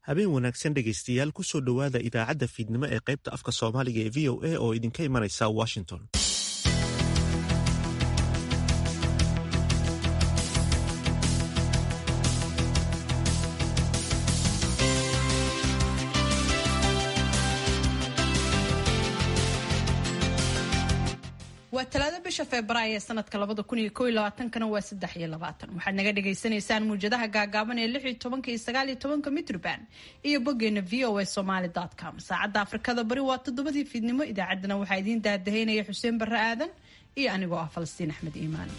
habeen wanaagsan dhegaystayaal kusoo dhowaada idaacadda fiidnimo ee qaybta afka soomaaliga ee v o a oo idinka imanaysa washington waa talaado bisha febraayo ee sanadka labada kun iyo kow iyo labaatankana waa saddex iyo labaatan waxaad naga dhagaysanaysaan muwjadaha gaagaaban ee lix iyo tobanka iyo sagaal iyo tobanka mitrban iyo boggeena v o a somaly com saacadda afrikada bari waa toddobadii fiidnimo idaacaddana waxaa idiin daahdahaynaya xuseen barre aadan iyo anigoo ah falastiin axmed iimaan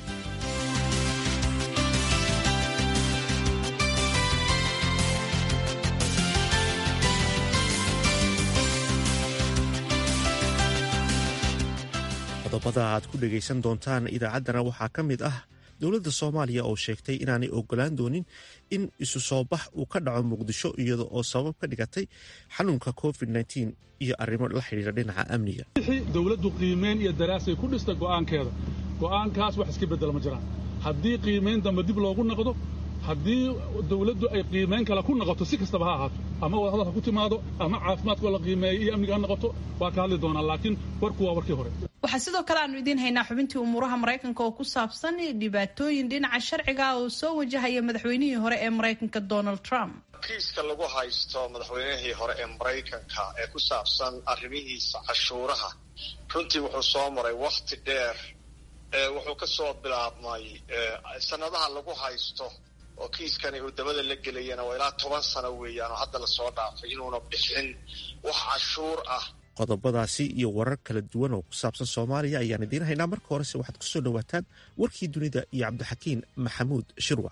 qodobada aad ku dhegaysan doontaan idaacaddana waxaa ka mid ah dowladda soomaaliya oo sheegtay inaanay ogolaan doonin in isu soo bax uu ka dhaco muqdisho iyada oo sabab ka dhigatay xanuunka covid iyo arrimo la xidhiira dhinaca amniga dowladdu qiimayn iyo daraasay ku dhista go'aankeeda go'aankaas wax iska beddela ma jiraan haddii qiimayn dambe dib loogu noqdo haddii dowladdu ay qiimayn kale ku noqoto si kastaba ha ahaato ama wadahadal ha ku timaado ama caafimaadkoo la qiimeeyo iyo amniga ha noqoto waa ka hadli doonaa laakiin warku waa warkii hore waxaa sidoo kale aanu idiin haynaa xubintii umuuraha maraykanka oo ku saabsan dhibaatooyin dhinaca sharciga oo soo wajahaya madaxweynihii hore ee maraykanka donald trump kiiska lagu haysto madaxweynihii hore ee maraykanka ee ku saabsan arrimihiisa cashuuraha runtii wuxuu soo maray wakhti dheer wuxuu ka soo bilaabmay sanadaha lagu haysto oo kiiskani uu dabada la gelayana waa ilaa toban sano weeyaan oo hadda lasoo dhaafay inuuna bixin wax cashuur ah qodobadaasi iyo warar kala duwan oo ku saabsan soomaaliya ayaan idiin haynaa marka horese waxaad kusoo dhowaataan warkii dunida iyo cabdixakiin maxamuud shirwac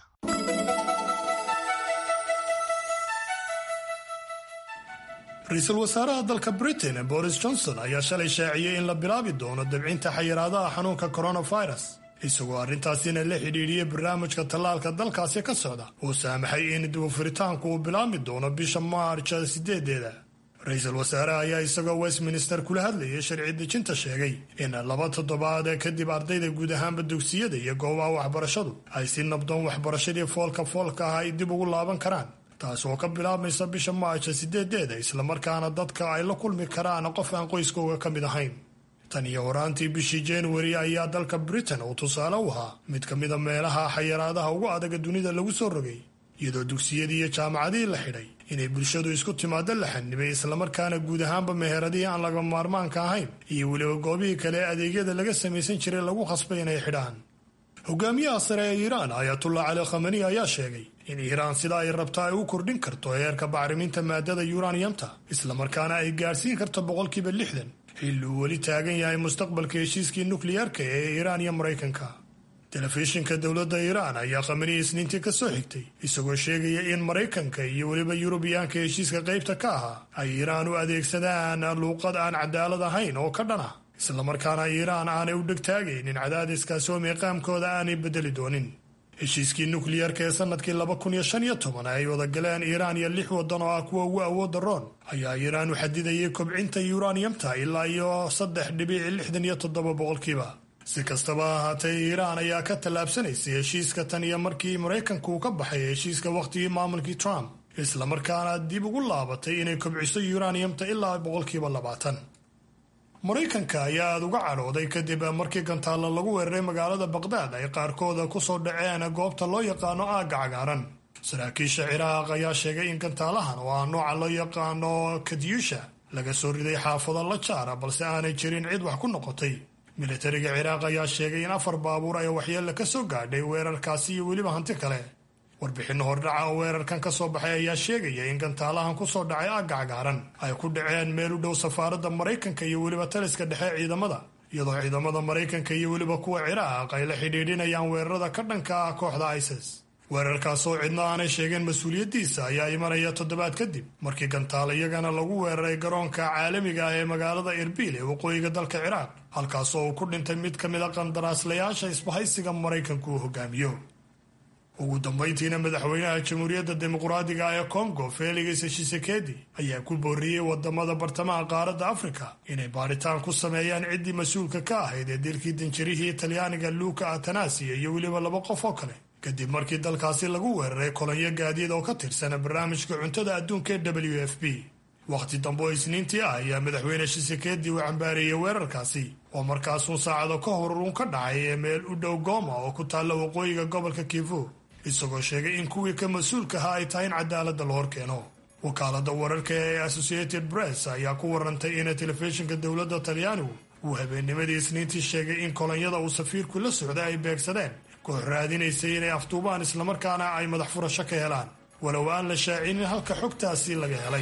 ra-iisul wasaaraha dalka britain boris johnson ayaa shalay shaaciyey in la bilaabi doono dabcinta xayiraadaha xanuunka coronavirus isagoo arrintaasina la xidhiidhiyey barnaamijka tallaalka dalkaasi ka socda uu saamaxay in dibufuritaanku uu bilaabmi doono bisha maarja sideedeeda ra-iisul wasaaraha ayaa isagoo westminster kula hadlayay sharci dejinta sheegay in laba toddobaad kadib ardayda guud ahaanba dugsiyada iyo goobaha waxbarashadu ay si nabdoon waxbarashadii foolka foolka ah ay dib ugu laaban karaan taas oo ka bilaabmaysa bisha maarja sideedeeda islamarkaana dadka ay la kulmi karaan qof aan qoyskooga ka mid ahayn tan iyo horaantii bishii januari ayaa dalka britain uu tusaale u ahaa mid ka mida meelaha xayiraadaha ugu adaga dunida lagu soo rogay iyadoo dugsiyadii iyo jaamacadihii la xidhay inay bulshadu isku timaado la xanibay islamarkaana guud ahaanba meheradihii aan laga maarmaanka ahayn iyo weliba goobihii kale ee adeegyada laga samaysan jiray lagu khasbay inay xidhaan hogaamiyaha sare ee iiraan ayatullah cali khamani ayaa sheegay in iiraan sida ay rabto ay u kordhin karto heerka bacriminta maadada yuraniyamta islamarkaana ay gaadhsiin karto boqolkiiba lixdan xilli uu weli taagan yahay mustaqbalka heshiiskii nukliyeerka ee iiraan iyo maraykanka telefishinka dowladda iiraan ayaa khamanii isniintii ka soo xigtay isagoo sheegaya in maraykanka iyo weliba yurubiyaanka heshiiska qaybta ka ahaa ay iiraan u adeegsadaan luuqad aan cadaalad ahayn oo ka dhan ah islamarkaana iiraan aanay u dhegtaagaynin cadaadiskaasi oo miiqaamkooda aanay bedeli doonin heshiiskii nukliyeerka ee sanadkii laba kun iyo shan iyo toban ay wada galeen iiraan iyo lix waddan oo ah kuwa ugu awoodda roon ayaa iiraan u xadidayay kobcinta yuraniyamta ilaa iyo saddex dhibic lixdan iyo toddoba boqolkiiba si kastaba ahaatee iiraan ayaa ka tallaabsanaysay heshiiska tan iyo markii maraykanku uu ka baxay heshiiska wakhtigii maamulkii trump islamarkaana dib ugu laabatay inay kobciso yuraniyamta ilaa boqolkiiba labaatan maraykanka ayaa aada uga cadhooday kadib markii gantaalla lagu weeraray magaalada baqdaad ay qaarkooda kusoo dhaceen goobta loo yaqaano aagga cagaaran saraakiisha ciraaq ayaa sheegay in gantaalahan oo ah nooca loo yaqaano kadyusha laga soo riday xaafado la jaara balse aanay jirin cid wax ku noqotay militariga ciraaq ayaa sheegay in afar baabuur ay waxyeella ka soo gaadhay weerarkaasi iyo weliba hanti kale warbixinno hordhaca oo weerarkan ka soo baxay ayaa sheegaya in gantaalahan kusoo dhacay aagga cagaaran ay ku dhaceen meel u dhow safaaradda maraykanka iyo weliba taliska dhexe ciidamada iyadoo ciidamada maraykanka iyo weliba kuwa ciraaq ay la xidhiidhinayaan weerarada ka dhanka ah kooxda isis weerarkaas oo cidna aanay sheegeen mas-uuliyaddiisa ayaa imanaya toddobaad kadib markii gantaal iyagana lagu weeraray garoonka caalamiga ah ee magaalada erbil ee waqooyiga dalka ciraaq halkaasoo uu ku dhintay mid ka mid a qandaraaslayaasha isbahaysiga maraykanku uu hogaamiyo ugu dambayntiina madaxweynaha jamhuuriyadda dimuqraadiga ee kongo felix tshisekedi ayaa ku booriyey wadamada bartamaha qaaradda afrika inay baaritaan ku sameeyaan ciddii mas-uulka ka ahayd ee dilkii danjarihii talyaaniga luuka atanasiya iyo weliba laba qof oo kale kadib markii dalkaasi lagu weeraray kolonyo gaadiid oo ka tirsan barnaamijka cuntada adduunka ee w f p wakhti dambe oo isniintii ah ayaa madaxweyne shisekeedii uu cambaareeyey weerarkaasi oo markaasuun saacado ka hor uun ka dhacay ee meel u dhow gooma oo ku taalla waqooyiga gobolka kivu isagoo sheegay in kuwii ka mas-uulka ahaa ay tahay in cadaaladda la hor keeno wakaalada wararka ee associated press ayaa ku warantay in telefishinka dowladda talyaanigu uu habeennimadii isniintii sheegay in kolonyada uu safiirku la socday ay beegsadeen koox raadinaysay inay afduubaan islamarkaana ay madax furasho ka helaan walow aan la shaacinin halka xogtaasi laga helay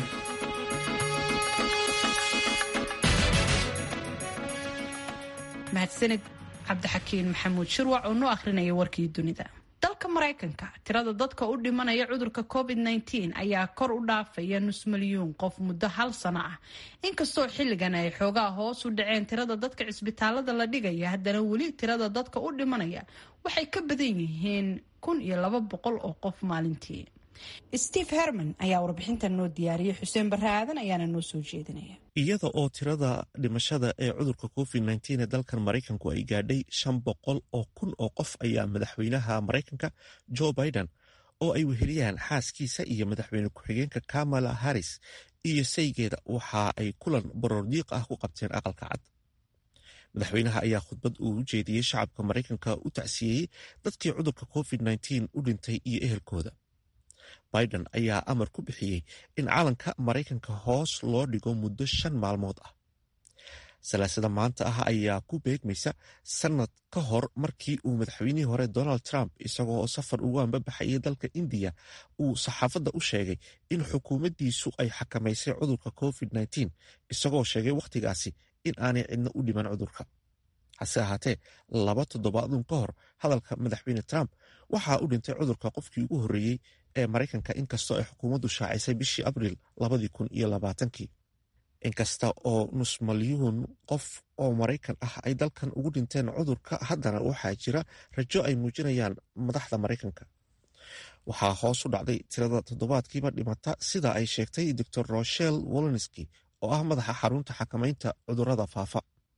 mahadsanid cabdixakiin maxamuud shirwac oo noo akhrinaya warkii dunida dalka maraykanka tirada dadka u dhimanaya cudurka covid -19 ayaa kor u dhaafaya nus milyuun qof muddo hal sano ah inkastoo xilligan ay xoogaa hoos u dhaceen tirada dadka cisbitaalada la dhigaya haddana weli tirada dadka u dhimanaya waxay ka badan yihiin kun iyo laba boqol oo qof maalintii steve herman ayaa warbixintan noo diyaariyay xuseen barre aadan ayaana noo soo jeedinaya iyada oo tirada dhimashada ee cudurka covid nteen ee dalkan maraykanku ay gaadhay shan boqol oo kun oo qof ayaa madaxweynaha maraykanka joe biden oo ay weheliyaan xaaskiisa iyo madaxweyne ku-xigeenka kamala harris iyo saygeeda waxa ay kulan baroordiiq ah ku qabteen aqalka cad madaxweynaha ayaa khudbad uu u jeediyey shacabka maraykanka u tacsiyeeyey dadkii cudurka covid nteen u dhintay iyo ehelkooda biden ayaa amar ku bixiyey in calanka maraykanka hoos loo dhigo muddo shan maalmood ah salaasada maanta ah ayaa ku beegmaysa sanad ka hor markii uu madaxweynihii hore donald trump isagoo safar ugu ambabaxayay dalka indiya uu saxaafadda u sheegay in xukuumaddiisu ay xakamaysay cudurka covid nteen isagoo sheegay wakhtigaasi in aanay cidna u dhiman cudurka hase ahaatee laba toddobaadun ka hor hadalka madaxweyne trump waxaa u dhintay cudurka qofkii ugu horreeyey ee maraykanka inkastoo ay xukuumaddu shaacisay bishii abriil labadii kun iyo labaatankii inkasta oo nus malyuun qof oo maraykan ah ay dalkan ugu dhinteen cudurka haddana waxaa jira rajo ay muujinayaan madaxda maraykanka waxaa hoos u dhacday tirada toddobaadkiiba dhimata sida ay sheegtay dor rochel wolonski oo ah madaxa xarunta xakamaynta cudurada faafa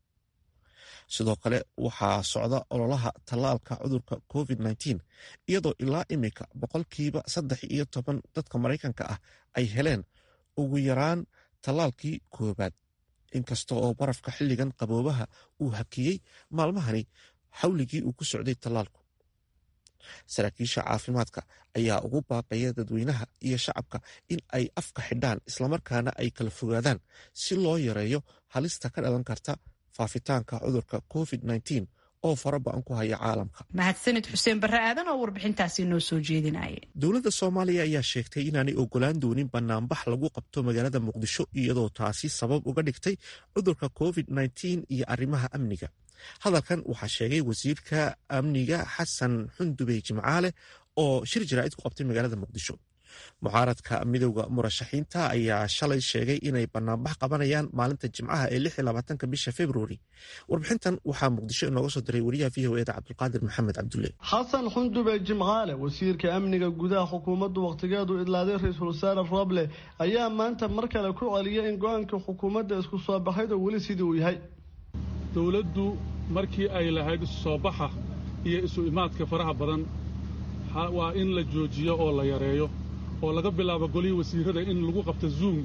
sidoo kale waxaa socda ololaha tallaalka cudurka covid nteen iyadoo ilaa iminka boqolkiiba saddex iyo toban dadka maraykanka ah ay heleen ugu yaraan tallaalkii koobaad inkasta oo barafka xilligan qaboobaha uu hakiyey maalmahani xawligii uu ku socday tallaalku saraakiisha caafimaadka ayaa ugu baaqaya dadweynaha iyo shacabka in ay afka xidhaan islamarkaana ay kala fogaadaan si loo yareeyo halista ka dhalan karta faafitaanka cudurka covid nteen oo faraba-an ku haya caalamka mahadsanid xuseen barre aadan oo warbixintaasi noo soo jeedinaya dowladda soomaaliya ayaa sheegtay inaanay ogolaan doonin banaanbax lagu qabto magaalada muqdisho iyadoo taasi sabab uga dhigtay cudurka covid nteen iyo arrimaha amniga hadalkan waxaa sheegay wasiirka amniga xasan xundubey jimcaale oo shir jaraa'id ku qabtay magaalada muqdisho mucaaradka midowda murashaxiinta ayaa shalay sheegay inay banaanbax qabanayaan maalinta jimcaha ee ka bisha februari warbixintan waxaa muqdisho inooga soo diray wariyaha v o eda cabdulqaadir maxamed cabdulle xasan xundube jimcaale wasiirka amniga gudaha xukuumaddu wakhtigeedu idlaaday ra-iisul wasaare roble ayaa maanta mar kale ku celiyay in go-aanka xukuumadda isku soo baxaydo weli sidii uu yahay dowladdu markii ay lahayd isu soo baxa iyo isu imaadka faraha badan waa in la joojiyo oo la yareeyo oo laga bilaabo golihii wasiirada in lagu qabto zoom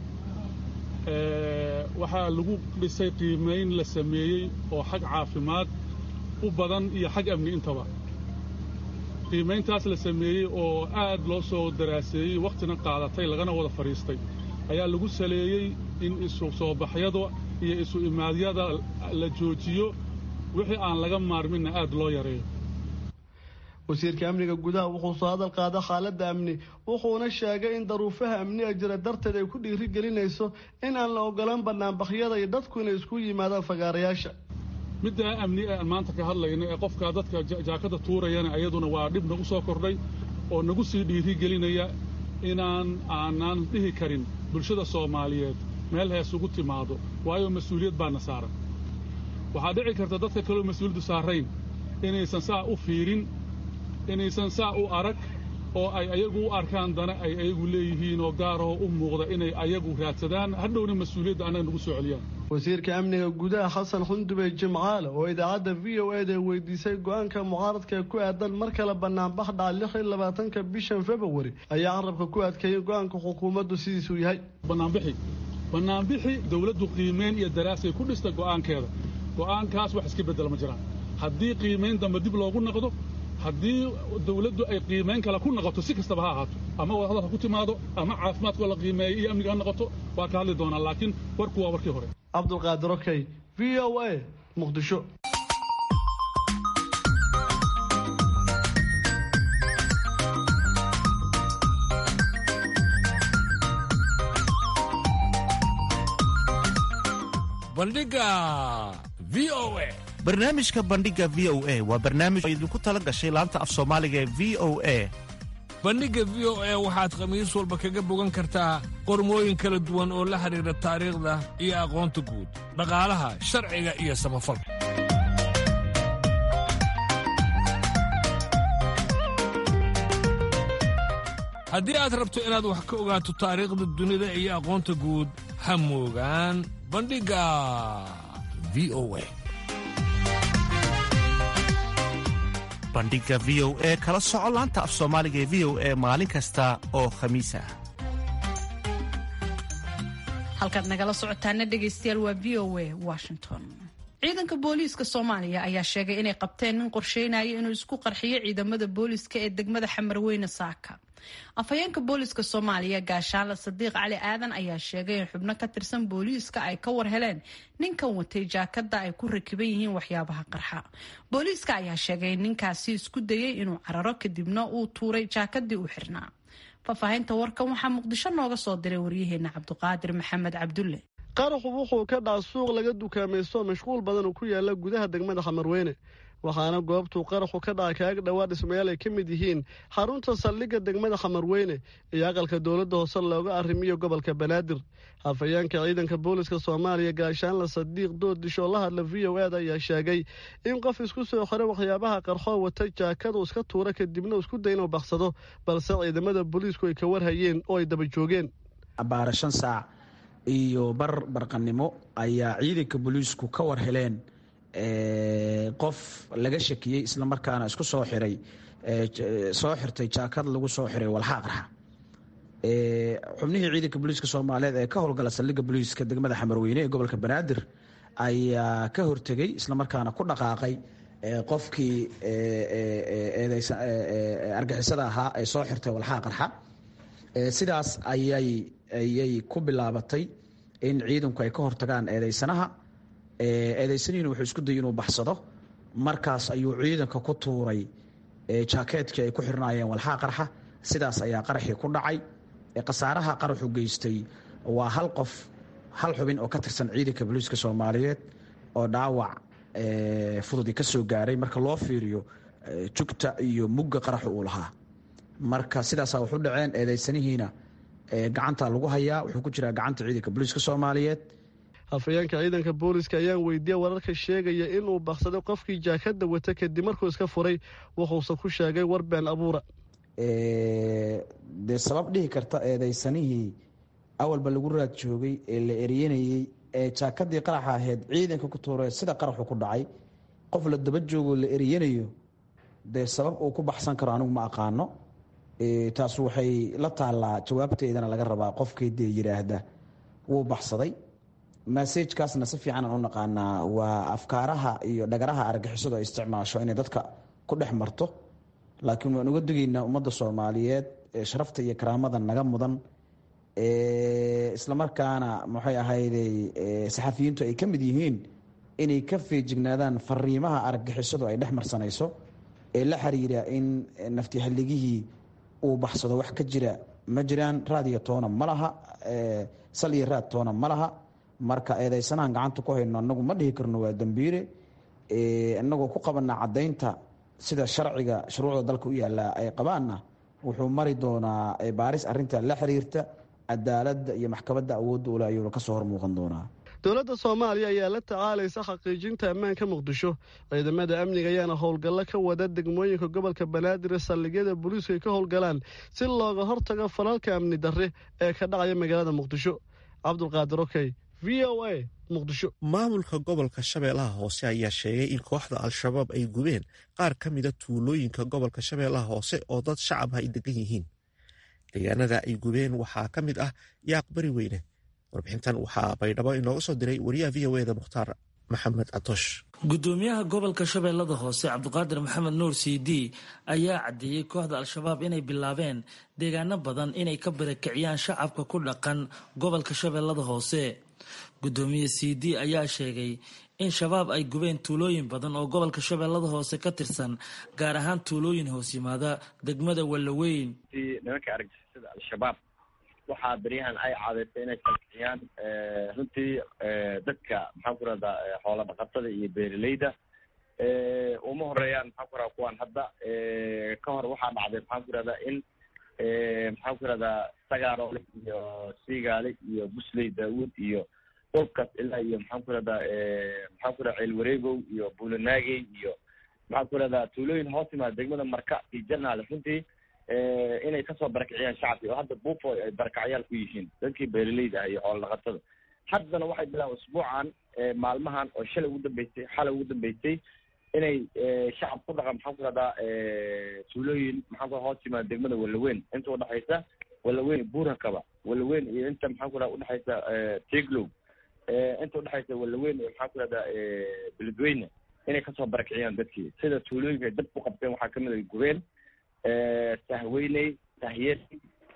waxaa lagu dhisay qiimayn la sameeyey oo xag caafimaad u badan iyo xag amni intaba qiimayntaas la sameeyey oo aad loo soo daraaseeyey wakhtina qaadatay lagana wada fadhiistay ayaa lagu saleeyey in isu soo baxyada iyo isu imaadyada la joojiyo wixii aan laga maarminna aad loo yareeyo wasiirka amniga gudaha wuxuu soo hadal qaada xaaladda amni wuxuuna sheegay in daruufaha amniga jira darteed ay ku dhiiri gelinayso in aan la ogolaan banaanbaxyada iyo dadku inay isku yimaadaan fagaarayaasha middaa amni ee aan maanta ka hadlayna ee qofkaa dadka jaakada tuurayana iyaduna waa dhibna u soo kordhay oo nagu sii dhiiri gelinaya inaan aanaan dhihi karin bulshada soomaaliyeed meel hees ugu timaado waayo mas-uuliyad baana saaran waxaa dhici karta dadka kaleo mas-uuliyaddu saarayn inaysan saa u fiirin inaysan saa u arag oo ay ayagu u arkaan dana ay ayagu leeyihiin oo gaarahoo u muuqda inay ayagu raadsadaan hadhowna mas-uuliyadda annaga nagu soo celiyaan wasiirka amniga gudaha xasan xundubey jimcaale oo idaacadda v o eda weydiisay go-aanka mucaaradka ku aadan mar kale banaanbax dhaca lix iyo labaatanka bishan februari ayaa carabka ku adkeeyay go-aanka xukuumaddu sidiisuu yahay banaanbixi banaanbixi dowladdu qiimeyn iyo daraasay ku dhista go'aankeeda go'aankaas wax iska beddela ma jiraan haddii qiimayn dambe dib loogu noqdo haddii dawladdu ay qiimayn kale ku noqoto si kastaba ha ahaato ama wadahadal ha ku timaado ama caafimaadkoo la qiimeeyo iyo amniga ha noqoto waa ka hadli doonaa laakiin warku waa warkii hore cabdulqaadir okey v o a muqdisho bandhiga v o a barnaamijka bandhiga v o a waa barnaamij oo idinku tala gashay laanta af soomaaliga ee v o a bandhigga v o a waxaad khamiis walba kaga bogan kartaa qormooyin kala duwan oo la xidhiidha taariikhda iyo aqoonta guud dhaqaalaha sharciga iyo samafalka haddii aad rabto inaad wax ka ogaato taariikhda dunida iyo aqoonta guud ha moogaan bandhigga v o a bandhiga v o e kala soco laanta af soomaaliga ee v o e maalin kasta oo khamiis ah halkaad nagala socotaana dhegaystayaal waa v o a washington ciidanka booliiska soomaaliya ayaa sheegay inay qabteen nin qorsheynaya inuu isku qarxiyo ciidamada booliiska ee degmada xamarweyne saaka afhayeenka booliiska soomaaliya gaashaanle sadiiq cali aadan ayaa sheegay in xubno ka tirsan booliiska ay ka war heleen ninkan watay jaakada ay ku rakiban yihiin waxyaabaha qarxa booliiska ayaa sheegay in ninkaasi isku dayay inuu cararo kadibna uu tuuray jaakadii uu xirnaa faahfaahinta warkan waxaa muqdisho nooga soo diray waryaheena cabduqaadir maxamed cabdulle qaraxu wuxuu ka dhaca suuq laga dukaamaysto mashquul badan oo ku yaala gudaha degmada xamarweyne waxaana goobtuu qaraxu ka dhaca kaaga dhowaa dhismayaal ay ka mid yihiin xarunta saldhigga degmada xamarweyne iyo aqalka dowladda hoose looga arrimiyo gobolka banaadir hafayeenka ciidanka booliska soomaaliya gaashaanle sadiiq doodisho la hadla v o ed ayaa sheegay in qof isku soo xiray waxyaabaha qarxoo wata jaakadu iska tuura kadibna isku day inuu baksado balse ciidamada booliisku ay ka warhayeen oo ay daba joogeen abbaara shan saac iyo bar barqanimo ayaa ciidanka booliisku ka war heleen qof laga shakiyey islamarkaana isku soo xiray soo xirtay jaakad lagu soo xiray walxaa qarxa xubnihii ciidanka booliiska soomaaliyeed ee ka howlgala saldhigga booliiska degmada xamarweyne ee gobolka banaadir ayaa ka hortegey islamarkaana ku dhaqaaqay qofkii argixisada ahaa ee soo xirtay walxaa qarxa sidaas ayay ku bilaabatay in ciidanku ay ka hortagaan eedeysanaha eedeysanihiina wuxuu isku dayay inuu baxsado markaas ayuu ciidanka ku tuuray jaakeetkii ay ku xirnaayeen walxaa qarxa sidaas ayaa qaraxii ku dhacay khasaaraha qaraxu geystay waa hal qof hal xubin oo ka tirsan ciidanka booliiska soomaaliyeed oo dhaawac fududi ka soo gaaray marka loo fiiriyo jugta iyo mugga qaraxu uu lahaa marka sidaasaa waxu dhaceen eedeysanihiina gacanta lagu hayaa wuxuu ku jiraa gacanta ciidanka booliiska soomaaliyeed hafayeenka ciidanka booliiska ayaan weydiiyey wararka sheegaya inuu baksaday qofkii jaakada wata kadib markuu iska furay wuxuuse ku sheegay war been abuura dee sabab dhihi karta eedeysanihii awalba lagu raad joogay ee la eryanayey ee jaakadii qaraxa ahayd ciidanka ku tuuree sida qaraxu ku dhacay qof la daba joogoo la eryanayo dee sabab uu ku baxsan karo anigu ma aqaano taas waxay la taallaa jawaabteedana laga rabaa qofkii dee yidhaahda wuu baxsaday masajkaasna si fiican aan u naqaanaa waa afkaaraha iyo dhagaraha argixisadu ay isticmaasho inay dadka ku dhex marto laakiin waan uga digaynaa ummadda soomaaliyeed ee sharafta iyo karaamada naga mudan islamarkaana maxay ahayday saxafiyiintu ay ka mid yihiin inay ka feejignaadaan fariimaha argixisadu ay dhex marsanayso ee la xiriira in naftihaligihii uu baxsado wax ka jira ma jiraan raadiyo toona ma laha sal iyo raad toona ma laha marka eedeysanahan gacanta ku hayno anagu ma dhihi karno waa dambiire inagoo ku qabanaa caddaynta sida sharciga shuruucda dalka u yaallaa ay qabaanna wuxuu mari doonaa baaris arinta la xiriirta cadaaladda iyo maxkamadda awoodda ule ayuuna kasoo hor muuqan doonaa dowladda soomaaliya ayaa la tacaalaysa xaqiijinta ammaanka muqdisho ciidamada amniga ayaana howlgallo ka wada degmooyinka gobolka banaadir ee saldhigyada booliisku ay ka howlgalaan si looga hortago falalka amni darre ee ka dhacaya magaalada muqdisho cabdulqaadir okey v o a muqdisho maamulka gobolka shabeellaha hoose ayaa sheegay in kooxda al-shabaab ay gubeen qaar ka mida tuulooyinka gobolka shabeellaha hoose oo dad shacab ay degan yihiin deegaanada ay gubeen waxaa ka mid ah yaaq bari weyne warbixintan waxaa baydhabo inooga soo diray wariyaha v o eda mukhtaar maxamed catoosh gudoomiyaha gobolka shabeellada hoose cabdiqaadir maxamed nuur c d ayaa caddeeyey kooxda al-shabaab inay bilaabeen deegaano badan inay ka barakiciyaan shacabka ku dhaqan gobolka shabeellada hoose gudoomiye c d ayaa sheegay in shabaab ay gubeen tuulooyin badan oo gobolka shabeellada hoose ka tirsan gaar ahaan tuulooyin hoos yimaada degmada wallaweyn nimanka argagixisada al-shabaab waxaa beryahan ay caadaysay inay salkiciyaan runtii dadka maxaan ku rahdaa xoola dhaqatada iyo beeraleyda uma horeeyaan maxaan ku rahdaa kuwaan hadda ka hor waxaa dhacday maxaan ku rahdaa in maxaan ku rahdaa sagaarole iyo siigaale iyo busley daawuud iyo dhulkaas ilaa iyo maxaan ku rahdaa maxaan ku rahdaa ceelwareegow iyo buulanaagey iyo maxaan ku rahdaa tuulooyin hoos yimaada degmada marka iyo janaale runtii inay kasoo barakiciyaan shacabki oo hadda buufo ay barakacyaal ku yihiin dadkii beeraleyda ah iyo xoola dhaqatada haddana waxay bilaabeen usbuucan maalmahan oo shalay ugu dambeysay xalay ugu dambeysay inay shacab ku dhaqan maxaan ku rahdaa tuulooyin maxaan ku hoos yimaada degmada wallaweyn inta udhexaysa wallaweyn buurakaba wallaweyn iyo inta maxaan ku rahda udhexaysa tiglow inta udhexaysa wallaweyn iyo maxaan ku rahdaa beledweyne inay kasoo barakiciyaan dadkii sida tuulooyinka ay dab ku qabteen waxaa kamid ay gubeen sahweyney sahyeri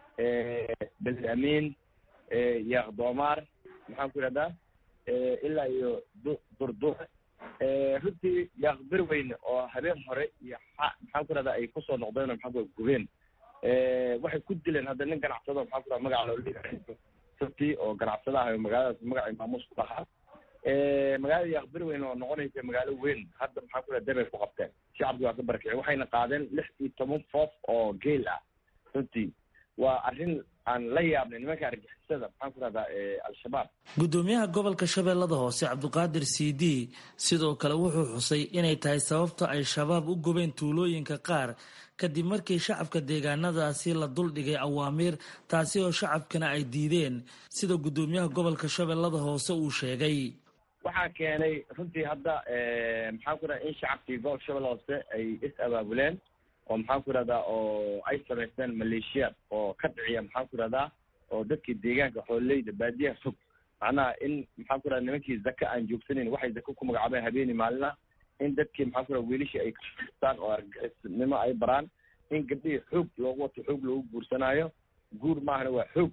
beled amiin yaaq doomaar maxaan ku ihahdaa ilaa iyo durdure runtii yaaq berweyne oo habeen hore iyo maxaan ku ihahdaa ay kusoo noqdeen oo maxaan ku gubeen waxay ku dileen hadda nin ganacsado maxaan ku ihahda magaca loo sabti oo ganacsada ah magaaladaas magacay maamuus ku lahaa magaalada yaaq berweyne oo noqonaysa magaalo weyn hadda maxaan ku ihahda dabay ku qabteen shacabki waa ka barakicin waxayna qaadeen lix iyo toban foof oo geel ah runtii waa arrin aan la yaabnay nimanka argixisada maxaan ku rahdaa al-shabaab gudoomiyaha gobolka shabeellada hoose cabdiqaadir c d sidoo kale wuxuu xusay inay tahay sababta ay shabaab u gubeen tuulooyinka qaar kadib markii shacabka deegaanadaasi la duldhigay awaamiir taasi oo shacabkana ay diideen sida gudoomiyaha gobolka shabeellada hoose uu sheegay waxaa keenay runtii hadda maxaan ku rahda in shacabkii gobol shabelle hoose ay is abaabuleen oo maxaan ku rahdaa oo ay samaysteen maleeshiyaad oo ka dhiciya maxaan ku rahdaa oo dadkii deegaanka xoololeyda baadiyaha fog macnaha in maxaan ku rahda nimankii zaka aan joogsanayn waxay zaka ku magacaabeen habeeni maalina in dadkii maxaan ku rahda wiilishii ay kastaan oo argixisnimo ay baraan in gabdhihii xoog loogu wato xoog loogu guursanaayo guur maahana waa xoog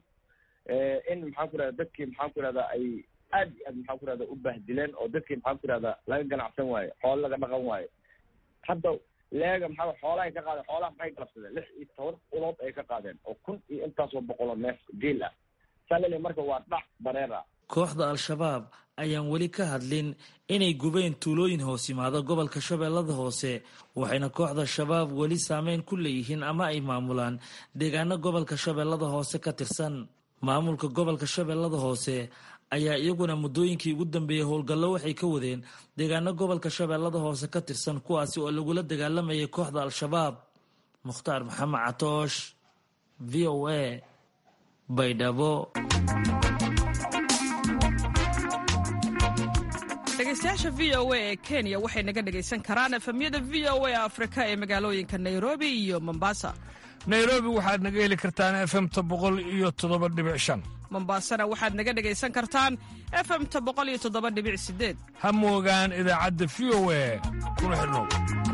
in maxaan ku rahda dadkii maxaan ku rahdaa ay aad iyo aad maxaan ku rahda u bahdileen oo dadkii maxaan ku rahdaa laga ganacsan waayo xoolo laga dhaqan waayo hadda leega maxaa xoolahay ka qaadeen xoolaha maxay galabsadeen lix iyo toban ulood ay ka qaadeen oo kun iyo intaasoo boqoloo neef geel ah salali marka waa dhac bareer ah kooxda al-shabaab ayaan weli ka hadlin inay gubeen tuulooyin hoos yimaada gobolka shabeellada hoose waxayna kooxda shabaab weli saameyn ku leeyihiin ama ay maamulaan deegaano gobolka shabeellada hoose ka tirsan maamulka gobolka shabeellada hoose ayaa iyaguna muddooyinkii ugu dambeeyey howlgallo waxay ka wadeen deegaano gobolka shabeellada hoose ka tirsan kuwaasi oo lagula dagaalamayay kooxda al-shabaab mukhtaar maxamed catoosh v o a baydhabo dhegeystayaasha v o a ee kenya waxay naga dhegaysan karaan efemyada v o a afrika ee magaalooyinka nairobi iyo mombasa nairobi waxaad naga heli kartaan efemta boqol iyo toddoba dhibic shan mombasana waxaad naga dhegaysan kartaan efemta boqol iyo toddoba dhibic sideed ha moogaan idaacadda v o a kuna xidhnow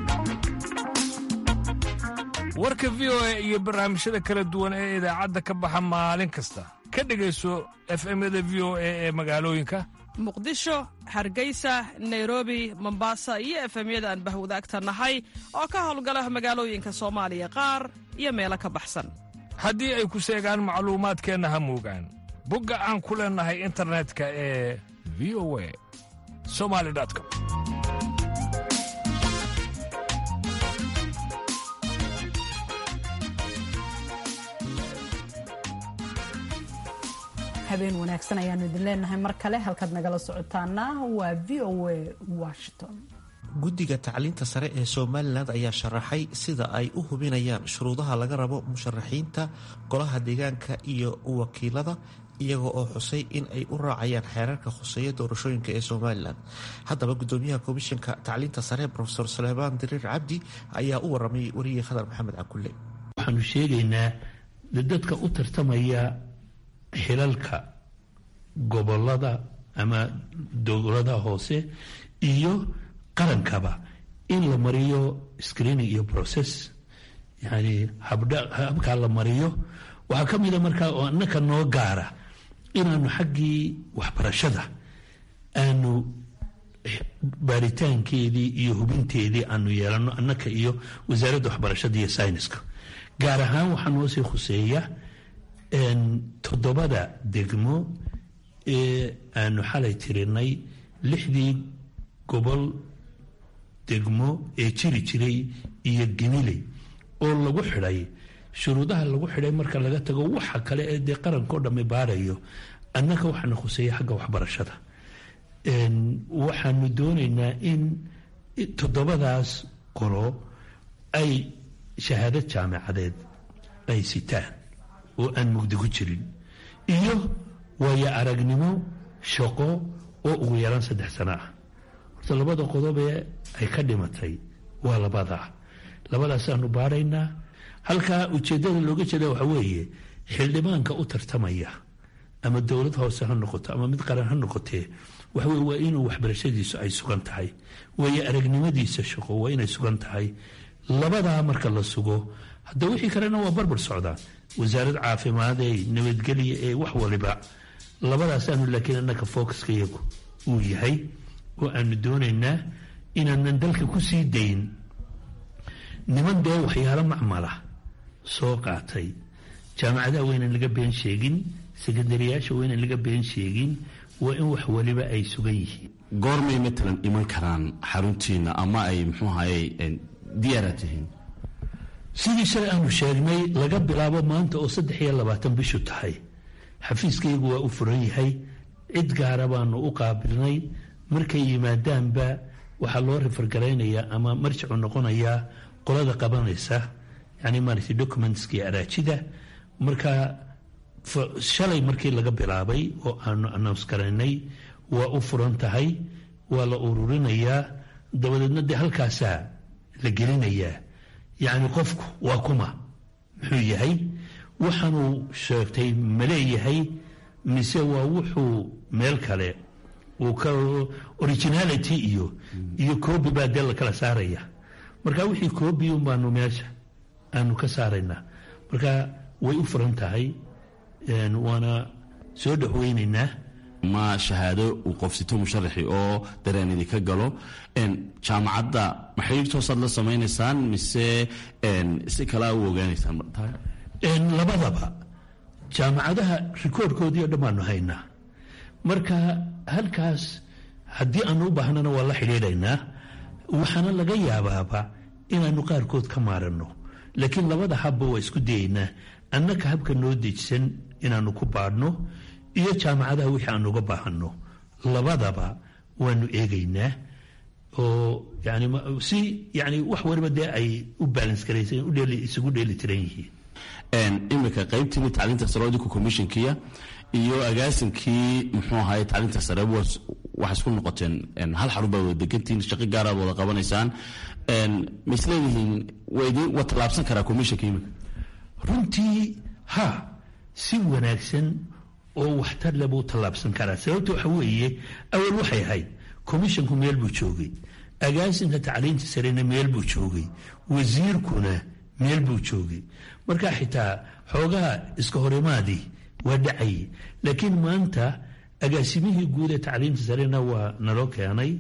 warka v o a iyo barnaamijyada kala duwan ee idaacadda ka baxa maalin kasta ka dhegayso efemyada v o a ee magaalooyinka muqdisho hargeysa nairobi mombasa iyo efemyada aan bahwadaagta nahay oo ka howlgala magaalooyinka soomaaliya qaar iyo meelo ka baxsan haddii ay ku seegaan macluumaadkeenna ha moogaan bogga aan ku leennahay internetka ee v o a somali com habeen wanaagsan ayaanu idin leenahay mar kale halkaad nagala socotaana waa v o a washington guddiga tacliinta sare ee somalilan ayaa sharaxay sida ay u hubinayaan shuruudaha laga rabo musharaxiinta golaha deegaanka iyo wakiilada iyaga oo xusay in ay u raacayaan xeerarka khuseeya doorashooyinka ee somalilan haddaba gudoomiyaha komishanka tacliinta sare rofeor suleymaan diriir cabdi ayaa u waramay wariyey khadar maxamed cakulle waxaanu sheegaynaa dadka u tartamaya xilalka gobolada ama dowladaha hoose iyo qarankaba in la mariyo screening iyo process yani habkaa la mariyo waxaa ka mida markaa oo annaka noo gaara inaanu xaggii waxbarashada aanu baaritaankeedii iyo hubinteedii aanu yeelano annaka iyo wasaaradda waxbarashada iyo sayniska gaar ahaan waxaa noo sii khuseeya toddobada degmo ee aanu xalay tirinay lixdii gobol degmo ee jiri jiray iyo geniley oo lagu xidhay shuruudaha lagu xidhay marka laga tago waxa kale ee dee qarankao dhamme baarayo annaka waxaana khuseeya xagga waxbarashada waxaanu doonaynaa in toddobadaas qolo ay shahaado jaamacadeed ay sitaan oo aan mugdi ku jirin iyo waayo aragnimo shaqo oo ugu yaraan saddex sano ah horta labada qodobee ay ka dhimatay waa labadaa labadaasaanu baaraynaa halkaa ujeeddada looga jeeda waxa weeye xildhibaanka u tartamaya ama dowlad hoose ha noqoto ama mid qaran ha noqotee waxaweye waa inuu waxbarashadiisu ay sugan tahay waayo aragnimadiisa shaqo waa inay sugan tahay labadaa marka la sugo hadda wixii kalena waa barbar socdaan wasaarad caafimaad ee nabadgelya ee wax waliba labadaasaanu laakiin annaka focuska iyagu uu yahay oo aanu doonaynaa inaanan dalka ku sii dayn niman dee waxyaalo macmala soo qaatay jaamacadaha waa inaan laga been sheegin sekandariyaasha waa inaan laga been sheegin waa in wax waliba ay sugan yihiin goormay matalan iman karaan xaruntiina ama ay muxuu ahaye diyaara tihiin sidii shalay aanu sheegnay laga bilaabo maanta oo saddex iyo labaatan bishu tahay xafiiskaygu waa u furan yahay cid gaara baanu u qaabilnay markay yimaadaanba waxaa loo rifargaraynayaa ama marjicu noqonayaa qolada qabanaysa yani maaragtay documentskii araajida marka shalay markii laga bilaabay oo aanu announce garaynay waa u furan tahay waa la ururinayaa dabadeedna dee halkaasaa la gelinayaa yacni qofku waa kuma muxuu yahay waxaanuu sheegtay ma leeyahay mise waa wuxuu meel kale uu ka originality iyo iyo coobi baa dee la kala saaraya marka wixii coobi un baanu meesha aanu ka saaraynaa marka way u furan tahay waana soo dhexweynaynaa ma shahaado uu qofsito musharaxi oo dareen idinka galo jaamacadda ma xiriir toosaad la samaynaysaan mise si kalea u ogaanaysaan labadaba jaamacadaha rikoorkoodii o dhan baanu haynaa marka halkaas haddii aanu u baahnana waa la xidhiidhaynaa waxaana laga yaabaaba inaanu qaarkood ka maaranno laakiin labada habba waa isku dayaynaa annaka habka noo dejisan inaanu ku baadhno iyo jaamacadaha wixii aanu uga baahanno labadaba waanu eegaynaa oo yani si yani wax waliba dee ay u balance garaysan isugu dheeli tiran yihiin iminka qaybtiini tacliinta sare idinku commissionkiya iyo agaasinkii muxuu ahaye tacliinta sare waxay isku noqoteen hal xarun baad wada degantihiin shaqo gaaraad wada qabanaysaan ma isleedihiin waa tallaabsan karaa commissionka iminka runtii ha si wanaagsan oo waxtar le buu tallaabsan karaa sababta waxa weeye awal waxay ahayd commissionku meel buu joogay agaasinka tacliinta sarena meel buu joogay wasiirkuna meel buu joogay marka xitaa xoogaha iska horimaadii waa dhacayay laakiin maanta agaasimihii guud ee tacliinta sarena waa naloo keenay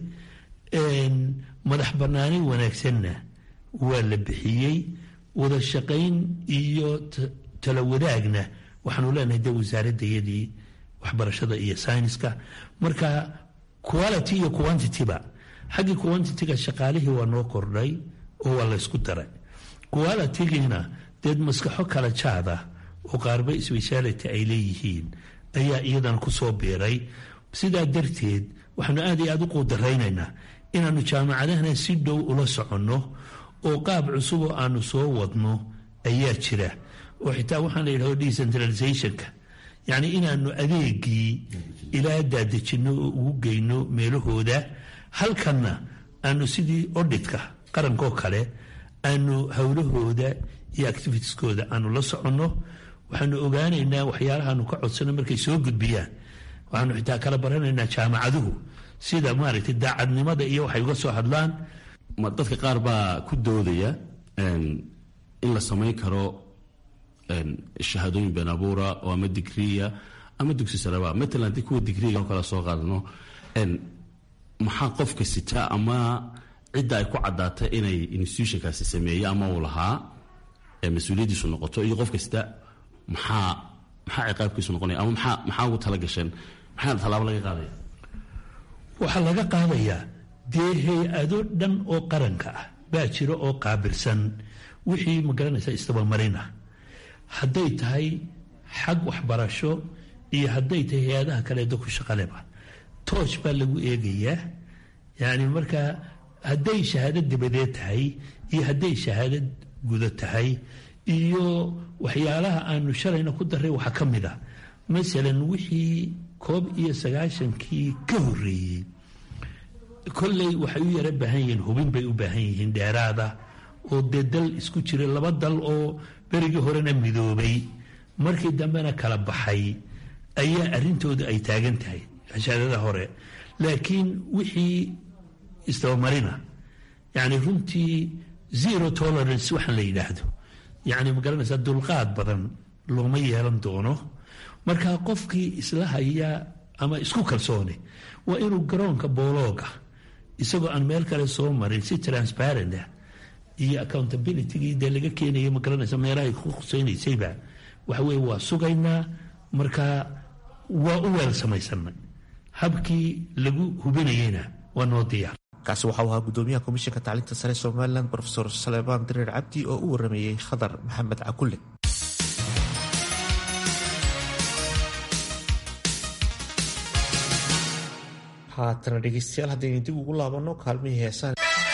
madax banaani wanaagsanna waa la bixiyey wada shaqayn iyo tala wadaagna waxaanu leenahay de wasaaradayadii waxbarashada iyo sayniska marka quality iyo quantityba xaggii quantityga shaqaalihii waa noo kordhay oo waa laysku daray qualitygiina deed maskaxo kala jaada oo qaarba speciality ay leeyihiin ayaa iyadana kusoo biiray sidaa darteed waxaanu aad iyo aad u quudaraynaynaa inaannu jaamacadahana si dhow ula soconno oo qaab cusuboo aanu soo wadno ayaa jira oo xitaa waxaan la yidhahdo decentralizationka yacni inaanu adeegii ilaa daadejinno oo ugu geyno meelahooda halkanna aanu sidii odhitka qarankoo kale aanu howlahooda iyo activitieskooda aanu la soconno waxaanu ogaanaynaa waxyaalahaanu ka codsano markay soo gudbiyaan waxaanu xitaa kala baranaynaa jaamacaduhu sida maaragtay daacadnimada iyo waxay uga soo hadlaan dadka qaar baa ku doodaya in la samayn karo shahaadooyin been abuura oo ama digriya ama dugsi sareba matalan haddii kuwa digriga kala soo qaadano maxaa qofka sita ama cidda ay ku caddaatay inay institutionkaasi sameeye ama uu lahaa mas-uuliyaddiisu noqoto iyo qofka sita maxaa maxaa ciqaabkiisu noqonaya ama maxaa maxaa ugu tala gasheen maxaa tallaabo laga qaadaya waxaa laga qaadayaa dee hay-ado dhan oo qaranka ah baa jira oo qaabilsan wixii magaranaysa isdabamarina hadday tahay xag waxbarasho iyo hadday tahay hay-adaha kaleedo ku shaqaleba toosh baa lagu eegayaa yacni markaa hadday shahaado dabadeed tahay iyo hadday shahaado guda tahay iyo waxyaalaha aanu shalayna ku daray waxaa ka mid a masalan wixii koob iyo sagaashankii ka horreeyey kolley waxay u yara baahan yihiin hubin bay u baahan yihiin dheeraada oo dee dal isku jira laba dal oo berigii horena midoobay markii dambena kala baxay ayaa arrintooda ay taagan tahay hashaadada hore laakiin wixii isdabamarina yacni runtii zero tolerance waxaan la yidhaahdo yacni ma garanaysaa dulqaad badan looma yeelan doono marka qofkii isla haya ama isku kalsoone waa inuu garoonka boolooga isagoo aan meel kale soo marin si transparent ah iyo accountabilitygii dee laga keenaya ma garanaysa meelahay ku khuseynaysayba waxa weye waa sugaynaa marka waa u weel samaysanay habkii lagu hubinayeyna waa noo diyaar kaasi waxa uu ahaa gudoomiyaha komishanka tacliinta sare somalilan rofesor saleebaan direer cabdi oo u warameeyey khadar maxamed cakulle haatana dhegeystayaal haddaynu dib ugu laabanno kaalmihii heesaan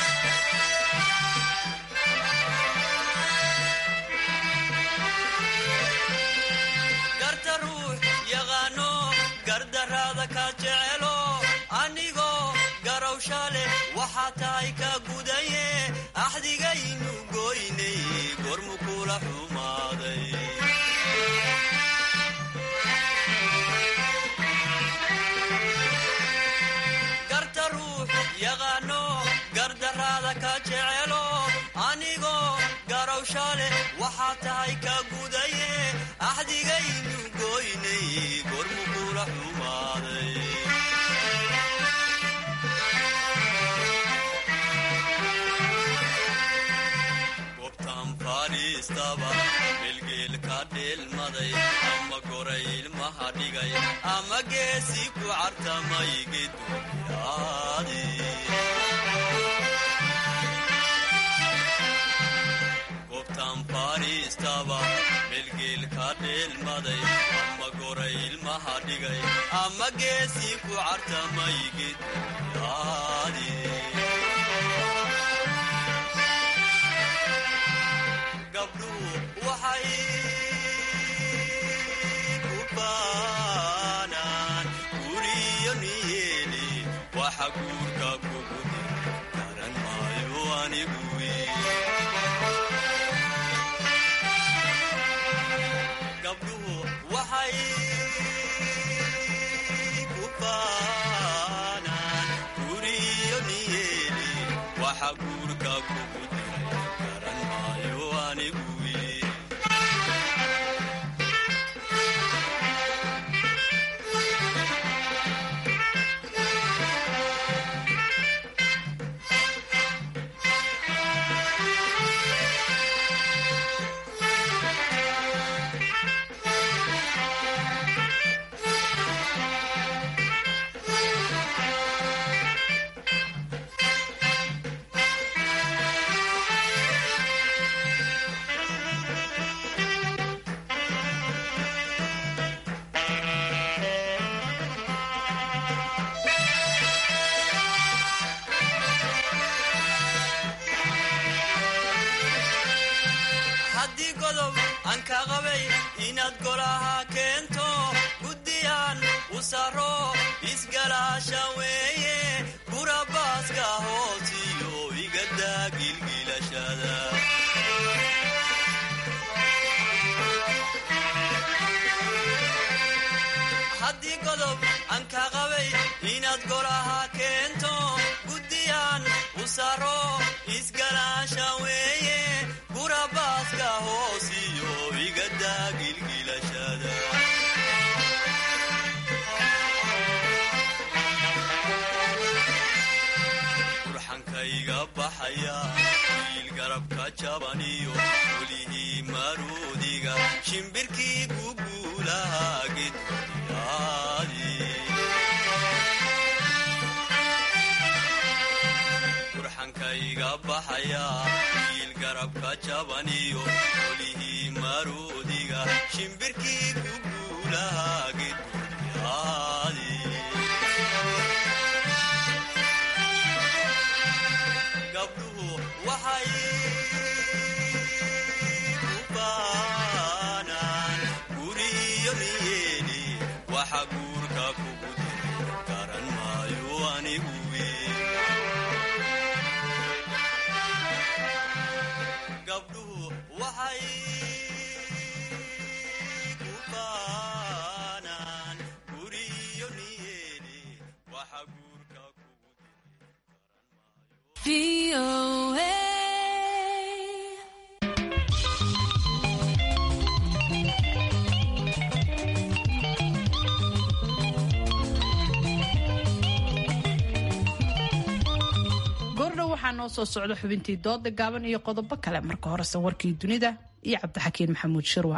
ama goray ilmaha dhigay ama geesi ku cartamay gedgobtaan fadhiistaba melgeelka dheelmaday ama goray ilmaha dhigay ama geesi ku cartamay gedyaadi gabdhuhu waxay waxa guurka kugu garan maayo anigu gabdhuhu waxay ku baanaan guriyo niyeeli waxa guurka kugu diray garan maayo anigu haddii godob aan ka qabay inaad golaha keento guddiyaan u saro isgalaasha weeye gurabaaska hoosiyo igadaa gilgilashada haddii godob aan ka qabay inaad golaha keento guddiyaan u saro isgalaasha weeye gurabaaska hoosiyo igadaa gilgilashada burxankayga baxaya wiil garabka jabaniyo welihii maruudiga shimbirkii guguulaha gedwadiyaadi burxankayga baxaya wiil garabka jabaniyo welihii maruudiga shimbirkii guguulaha gedwadiyaadi gabdhuhu waxay ku baanaan guriyo niyeeni waxa guurka kugu diray garan maayo anigu gabdhuhu waxay ku baanaan guriyo niyeeni waxa guurka kugu goordhow waxaa noo soo socda xubintii dooda gaaban iyo qodobo kale marka horese warkii dunida iyo cabdixakiin maxamuud shirwa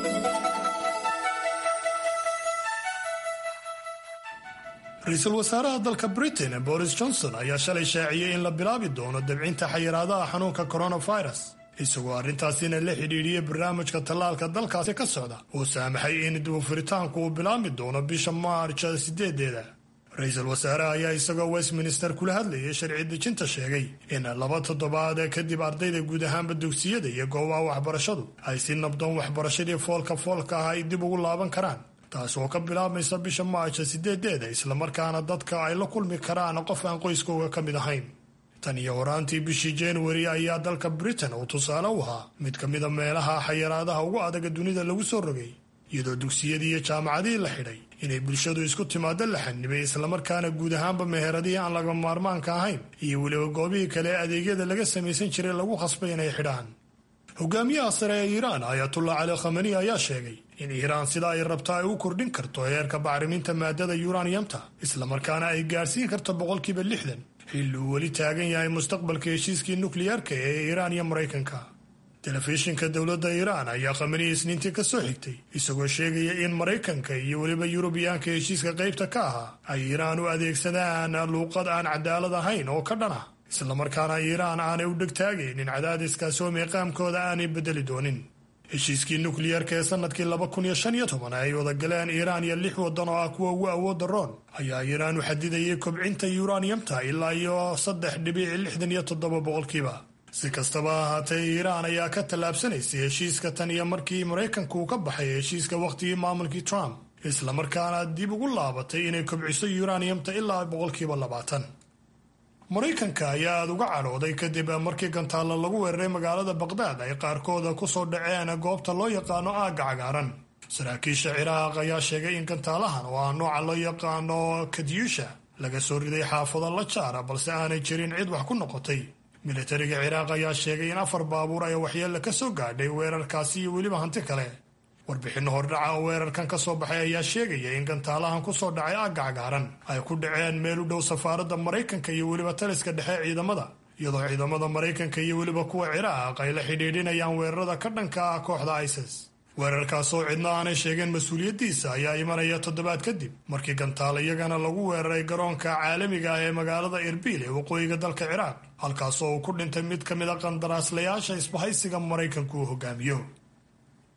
ra-iisul wasaaraha dalka britain boris johnson ayaa shalay shaaciyey in la bilaabi doono dabcinta xayiraadaha xanuunka coronavirus isagoo arrintaasina la xidhiidhiyey barnaamijka tallaalka dalkaasi ka socda uu saamaxay in dibufuritaanku uu bilaabmi doono bisha maarja sideedeeda ra-iisul wasaaraha ayaa isagoo westminster kula hadlayay sharci dejinta sheegay in laba toddobaad kadib ardayda guud ahaanba dugsiyada iyo goobaha waxbarashadu ay si nabdoon waxbarashadii foolka foolka ah ay dib ugu laaban karaan taas oo ka bilaabmaysa bisha maarja sideedeeda islamarkaana dadka ay la kulmi karaan qof aan qoyskooga ka mid ahayn tan iyo horaantii bishii januari ayaa dalka britain uu tusaale u ahaa mid ka mida meelaha xayiraadaha ugu adaga dunida lagu soo rogay iyadoo dugsiyadii iyo jaamacadihii la xidhay inay bulshadu isku timaado la xanibay islamarkaana guud ahaanba meheradihii aan laga maarmaanka ahayn iyo weliba goobihii kale ee adeegyada laga samaysan jiray lagu khasbay inay xidhaan hogaamiyaha sare ee iiraan ayatullah cali khamani ayaa sheegay in iiraan sida ay rabto ay u kordhin karto heerka bacriminta maadada yuraniyamta islamarkaana ay gaadhsiin karto boqolkiiba lixdan xilli uu weli taagan yahay mustaqbalka heshiiskii nukliyeerka ee iiraan iyo maraykanka telefishinka dowladda iiraan ayaa khamani isniintii ka soo xigtay isagoo sheegaya in maraykanka iyo weliba yurubiyaanka heshiiska qaybta ka ahaa ay iiraan u adeegsadaan luuqad aan cadaalad ahayn oo ka dhan ah islamarkaana iiraan aanay u dhegtaagaynin cadaadiskaasi oo miiqaamkooda aanay bedeli doonin heshiiskii nukliyeerka ee sanadkii laba kun iyo shan iyo toban ay wada galeen iiraan iyo lix waddan oo ah kuwa ugu awoodda roon ayaa iiraan u xadidayay kobcinta yuraniyamta ilaa iyo saddex dhibic lixdan iyo toddoba boqolkiiba si kastaba ahaatee iiraan ayaa ka tallaabsanaysay heshiiska tan iyo markii maraykanku uu ka baxay heshiiska wakhtigii maamulkii trump islamarkaana dib ugu laabatay inay kobciso yuraniyamta ilaa boqolkiiba labaatan maraykanka ayaa aada uga cadhooday kadib markii gantaalla lagu weeraray magaalada baqdaad ay qaarkooda ku soo dhaceen goobta loo yaqaano aagga cagaaran saraakiisha ciraaq ayaa sheegay in gantaalahan oo ah nooca loo yaqaano kadyusha laga soo riday xaafado la jaara balse aanay jirin cid wax ku noqotay militariga ciraaq ayaa sheegay in afar baabuur ay waxyeella ka soo gaadhay weerarkaasi iyo weliba hanti kale warbixinno hordhaca oo weerarkan ka soo baxay ayaa sheegaya in gantaalahan ku soo dhacay aagga cagaaran ay ku dhaceen meel u dhow safaaradda maraykanka iyo weliba taliska dhexe ciidamada iyadoo ciidamada maraykanka iyo weliba kuwa ciraaq ay la xidhiidhinayaan weerarada ka dhanka ah kooxda isis weerarkaas oo cidna aanay sheegeen mas-uuliyaddiisa ayaa imanaya toddobaad kadib markii gantaal iyagana lagu weeraray garoonka caalamiga ah ee magaalada erbil ee waqooyiga dalka ciraaq halkaasoo uu ku dhintay mid ka mid a qandaraaslayaasha isbahaysiga maraykanku uu hogaamiyo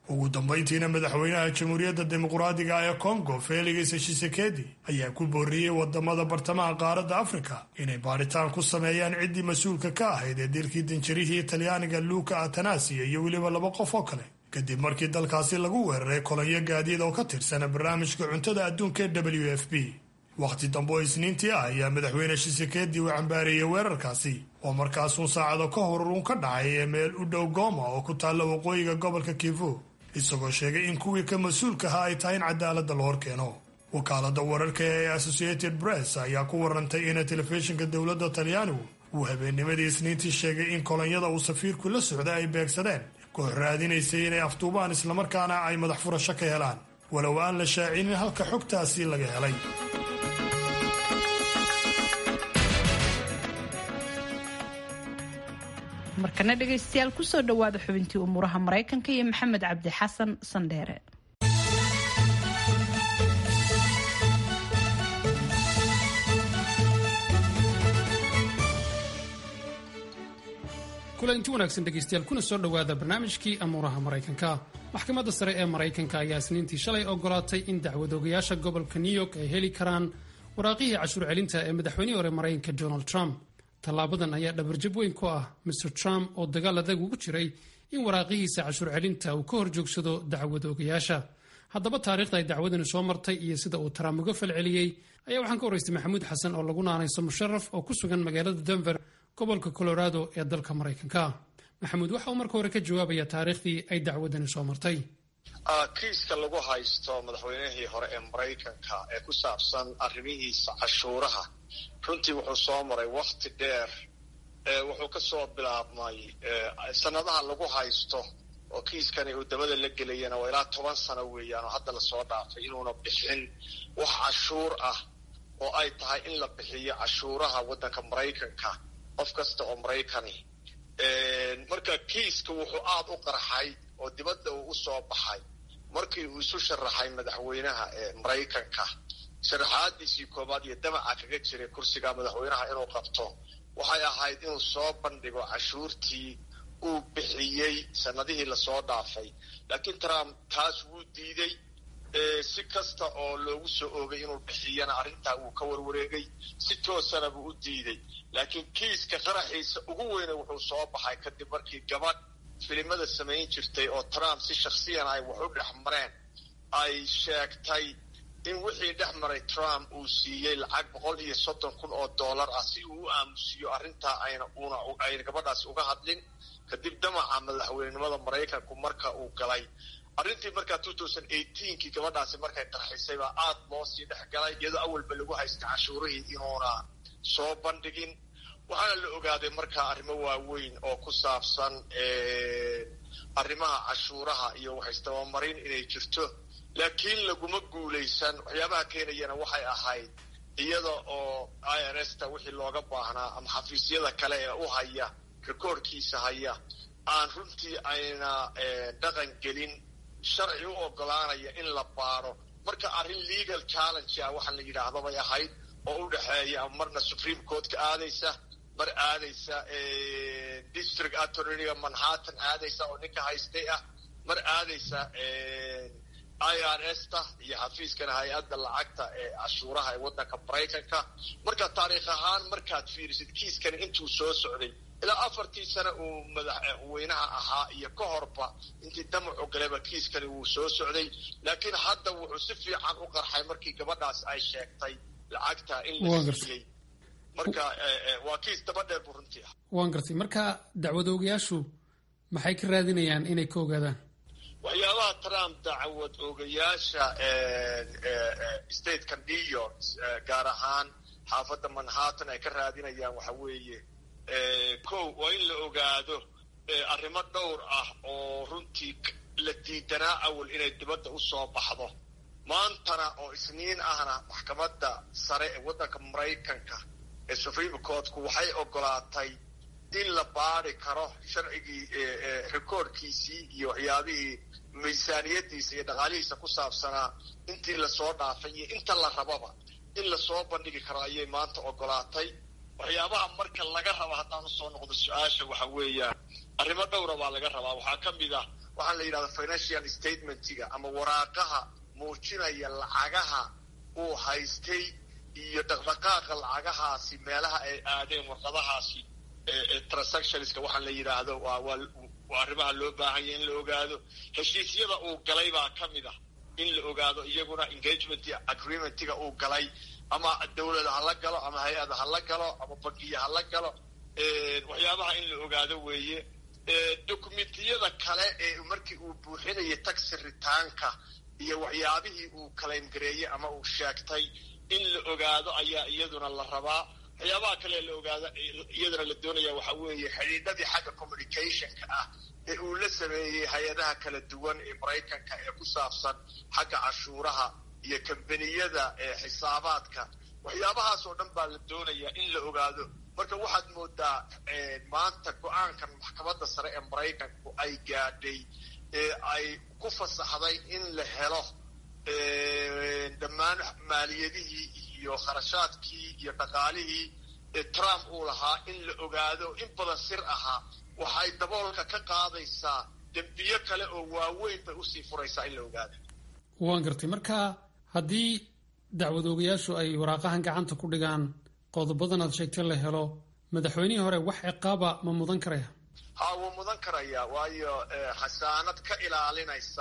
ugu dambayntiina madaxweynaha jamhuuriyadda dimuqraadiga ee kongo felix tshisekedi ayaa ku booriyey wadamada bartamaha qaaradda afrika inay baadhitaan ku sameeyaan ciddii mas-uulka ka ahayd ee dilkii danjarihii talyaaniga luuka atanasiya iyo weliba laba qof oo kale kadib markii dalkaasi lagu weeraray kolonyo gaadiid oo ka tirsana barnaamijka cuntada adduunka ee w f b wakhti dambe oo isniintii ah ayaa madaxweyne shisekedi uu cambaareeyey weerarkaasi oo markaasuun saacado ka hor uun ka dhacay ee meel u dhow gooma oo ku taalla waqooyiga gobolka kivu isagoo sheegay in kuwii ka mas-uulkaha ay tahay in cadaaladda la hor keeno wakaalada wararka ee associated press ayaa ku warantay in telefishinka dowladda talyaanigu uu habeennimadii isniintii sheegay in kolonyada uu safiirku la socday ay beegsadeen koox raadinaysay inay afduubaan islamarkaana ay madax furasho ka helaan walow aan la shaacinin halka xogtaasi laga helay markana dhegaystayaal kusoo dhowaada xubintii umuuraha maraykanka iyo maxamed cabdi xasan sandheere kulanti wanaagsan dhegaystayaal kuna soo dhowaada barnaamijkii amuuraha maraykanka maxkamadda sare ee maraykanka ayaa isniintii shalay ogolaatay in dacwadoogayaasha gobolka new york ay heli karaan waraaqihii cashuur celinta ee madaxweynihii hore maraykanka donald trump tallaabadan ayaa dhabarjab weyn ku ah mr trump oo dagaal adag ugu jiray in waraaqihiisa cashuur celinta uu ka hor joogsado dacwadoogayaasha haddaba taariikhda ay dacwadani soo martay iyo sida uu trump uga falceliyey ayaa waxaan ka waraystay maxamuud xasan oo lagu naanayso musharaf oo ku sugan magaalada denver gobolka colorado ee dalka maraykanka maxamuud waxa uu marka hore ka jawaabaya taariikhdii ay dacwadani soo martay kiiska lagu haysto madaxweynihii hore ee maraykanka ee ku saabsan arrimihiisa cashuuraha runtii wuxuu soo maray wakti dheer wuxuu ka soo bilaabmay sanadaha lagu haysto oo kiiskani uu dabada la gelayana waa ilaa toban sano weeyaan oo hadda lasoo dhaafay inuuna bixin wax cashuur ah oo ay tahay in la bixiyo cashuuraha waddanka maraykanka qof kasta oo maraykani marka kiiska wuxuu aada u qarxay oo dibadda uu usoo baxay markii uu isu sharaxay madaxweynaha ee maraykanka sharaxaadiisii koobaad iyo damaca kaga jiray kursiga madaxweynaha inuu qabto waxay ahayd inuu soo bandhigo cashuurtii uu bixiyey sanadihii lasoo dhaafay laakiin trump taas wuu diiday si kasta oo loogu soo oogay inuu bixiyana arrintaa wuu ka warwareegay si toosana buu u diiday laakiin kiiska qaraxiisa ugu weyne wuxuu soo baxay kadib markii gabadh filimada samayn jirtay oo trump si shaksiyan ay wax u dhex mareen ay sheegtay in wixii dhex maray trump uu siiyey lacag boqol iyo soddon kun oo dollar ah si uu u aamusiyo arrintaa ayna una ayna gabadhaas uga hadlin kadib damaca madaxweynenimada maraykanku marka uu galay arrintii markaa two thousand eighteenkii gabadhaasi markay qarxisay baa aada loo sii dhex galay iyadoo awalba lagu haystay cashuurihii inuuna soo bandhigin waxaana la ogaaday markaa arrimo waaweyn oo ku saabsan arrimaha cashuuraha iyo waxaystabamarin inay jirto laakiin laguma guulaysan waxyaabaha keenayana waxay ahayd iyada oo i r s ta wixii looga baahnaa ama xafiisyada kale ee u haya rikoorkiisa haya aan runtii ayna dhaqan gelin sharci u ogolaanaya in la baaro marka arrin legal challenge ah waxaa la yidhaahdo bay ahayd oo u dhexeeya marna supreme courtka aadaysa mar aadaysa district attorneyga manhattan aadaysa oo ninka haystay ah mar aadaysa i r s ta iyo xafiiskana hay-adda lacagta ee cashuuraha ee waddanka maraykanka marka taariikh ahaan markaad fiirisid kiiskani intuu soo socday ilaa afartii sane uu madaxweynaha ahaa iyo ka horba intii damacu galeba kiiskani wuu soo socday laakiin hadda wuxuu si fiican u qarxay markii gabadhaas ay sheegtay lacagta in la siiyey marka waa kiis daba dheer buu runtii ah waan gartay marka dacwadoogayaashu maxay ka raadinayaan inay ka ogaadaan waxyaabaha trump dacwad oogayaasha stateka new york gaar ahaan xaafadda manhattan ay ka raadinayaan waxa weeye kow waa in la ogaado arrimo dhowr ah oo runtii la diidanaa awal inay dibadda u soo baxdo maantana oo isniin ahna maxkamadda sare ee waddanka maraykanka ee supreme courtku waxay ogolaatay in la baari karo sharcigii rikoorkiisii iyo waxyaabihii miisaaniyadiisa iyo dhaqaalihiisa ku saabsanaa intii lasoo dhaafay iyo inta la rababa in lasoo bandhigi karo ayay maanta ogolaatay waxyaabaha marka laga raba haddaan usoo noqdo su-aasha waxa weeyaan arrimo dhowra baa laga rabaa waxaa ka mid ah waxaa la yidhahda financial statementiga ama waraaqaha muujinaya lacagaha uu haystay iyo dhaqdhaqaaqa lacagahaasi meelaha ay aadeen warqadahaasi transactionska waxaa la yidhaahdo waa waa arrimaha loo baahanya in la ogaado heshiisyada uu galay baa ka mid ah in la ogaado iyaguna engagement agreementiga uu galay ama dawlada ha la galo ama hay-ada ha la galo ama bangiya ha la galo waxyaabaha in la ogaado weeye dokumentiyada kale ee markii uu buuxinayay taxi ritaanka iyo waxyaabihii uu claim gareeyey ama uu sheegtay in la ogaado ayaa iyaduna la rabaa waxyaabaha kale la ogaado iyaduna la doonaya waxa weeye xidhiidhadii xagga communicationka ah ee uu la sameeyey hay-adaha kala duwan ee maraykanka ee ku saabsan xagga cashuuraha iyo kambaniyada xisaabaadka waxyaabahaas oo dhan baa la doonaya in la ogaado marka waxaad moodaa maanta go-aankan maxkamadda sare ee maraykanku ay gaadhay ee ay ku fasaxday in la helo dhammaan maaliyadihii iyo kharashaadkii iyo dhaqaalihii trump uu lahaa in la ogaado in badan sir ahaa waxay daboolka ka qaadaysaa dembiyo kale oo waaweyn bay usii furaysaa in la ogaado waan gartay marka haddii dacwadoogayaashu ay waraaqahan gacanta ku dhigaan qodobadan aad sheegtay la helo madaxweynihii hore wax ciqaaba ma mudan karaya ha wuu mudan karayaa waayo xasaanad ka ilaalinaysa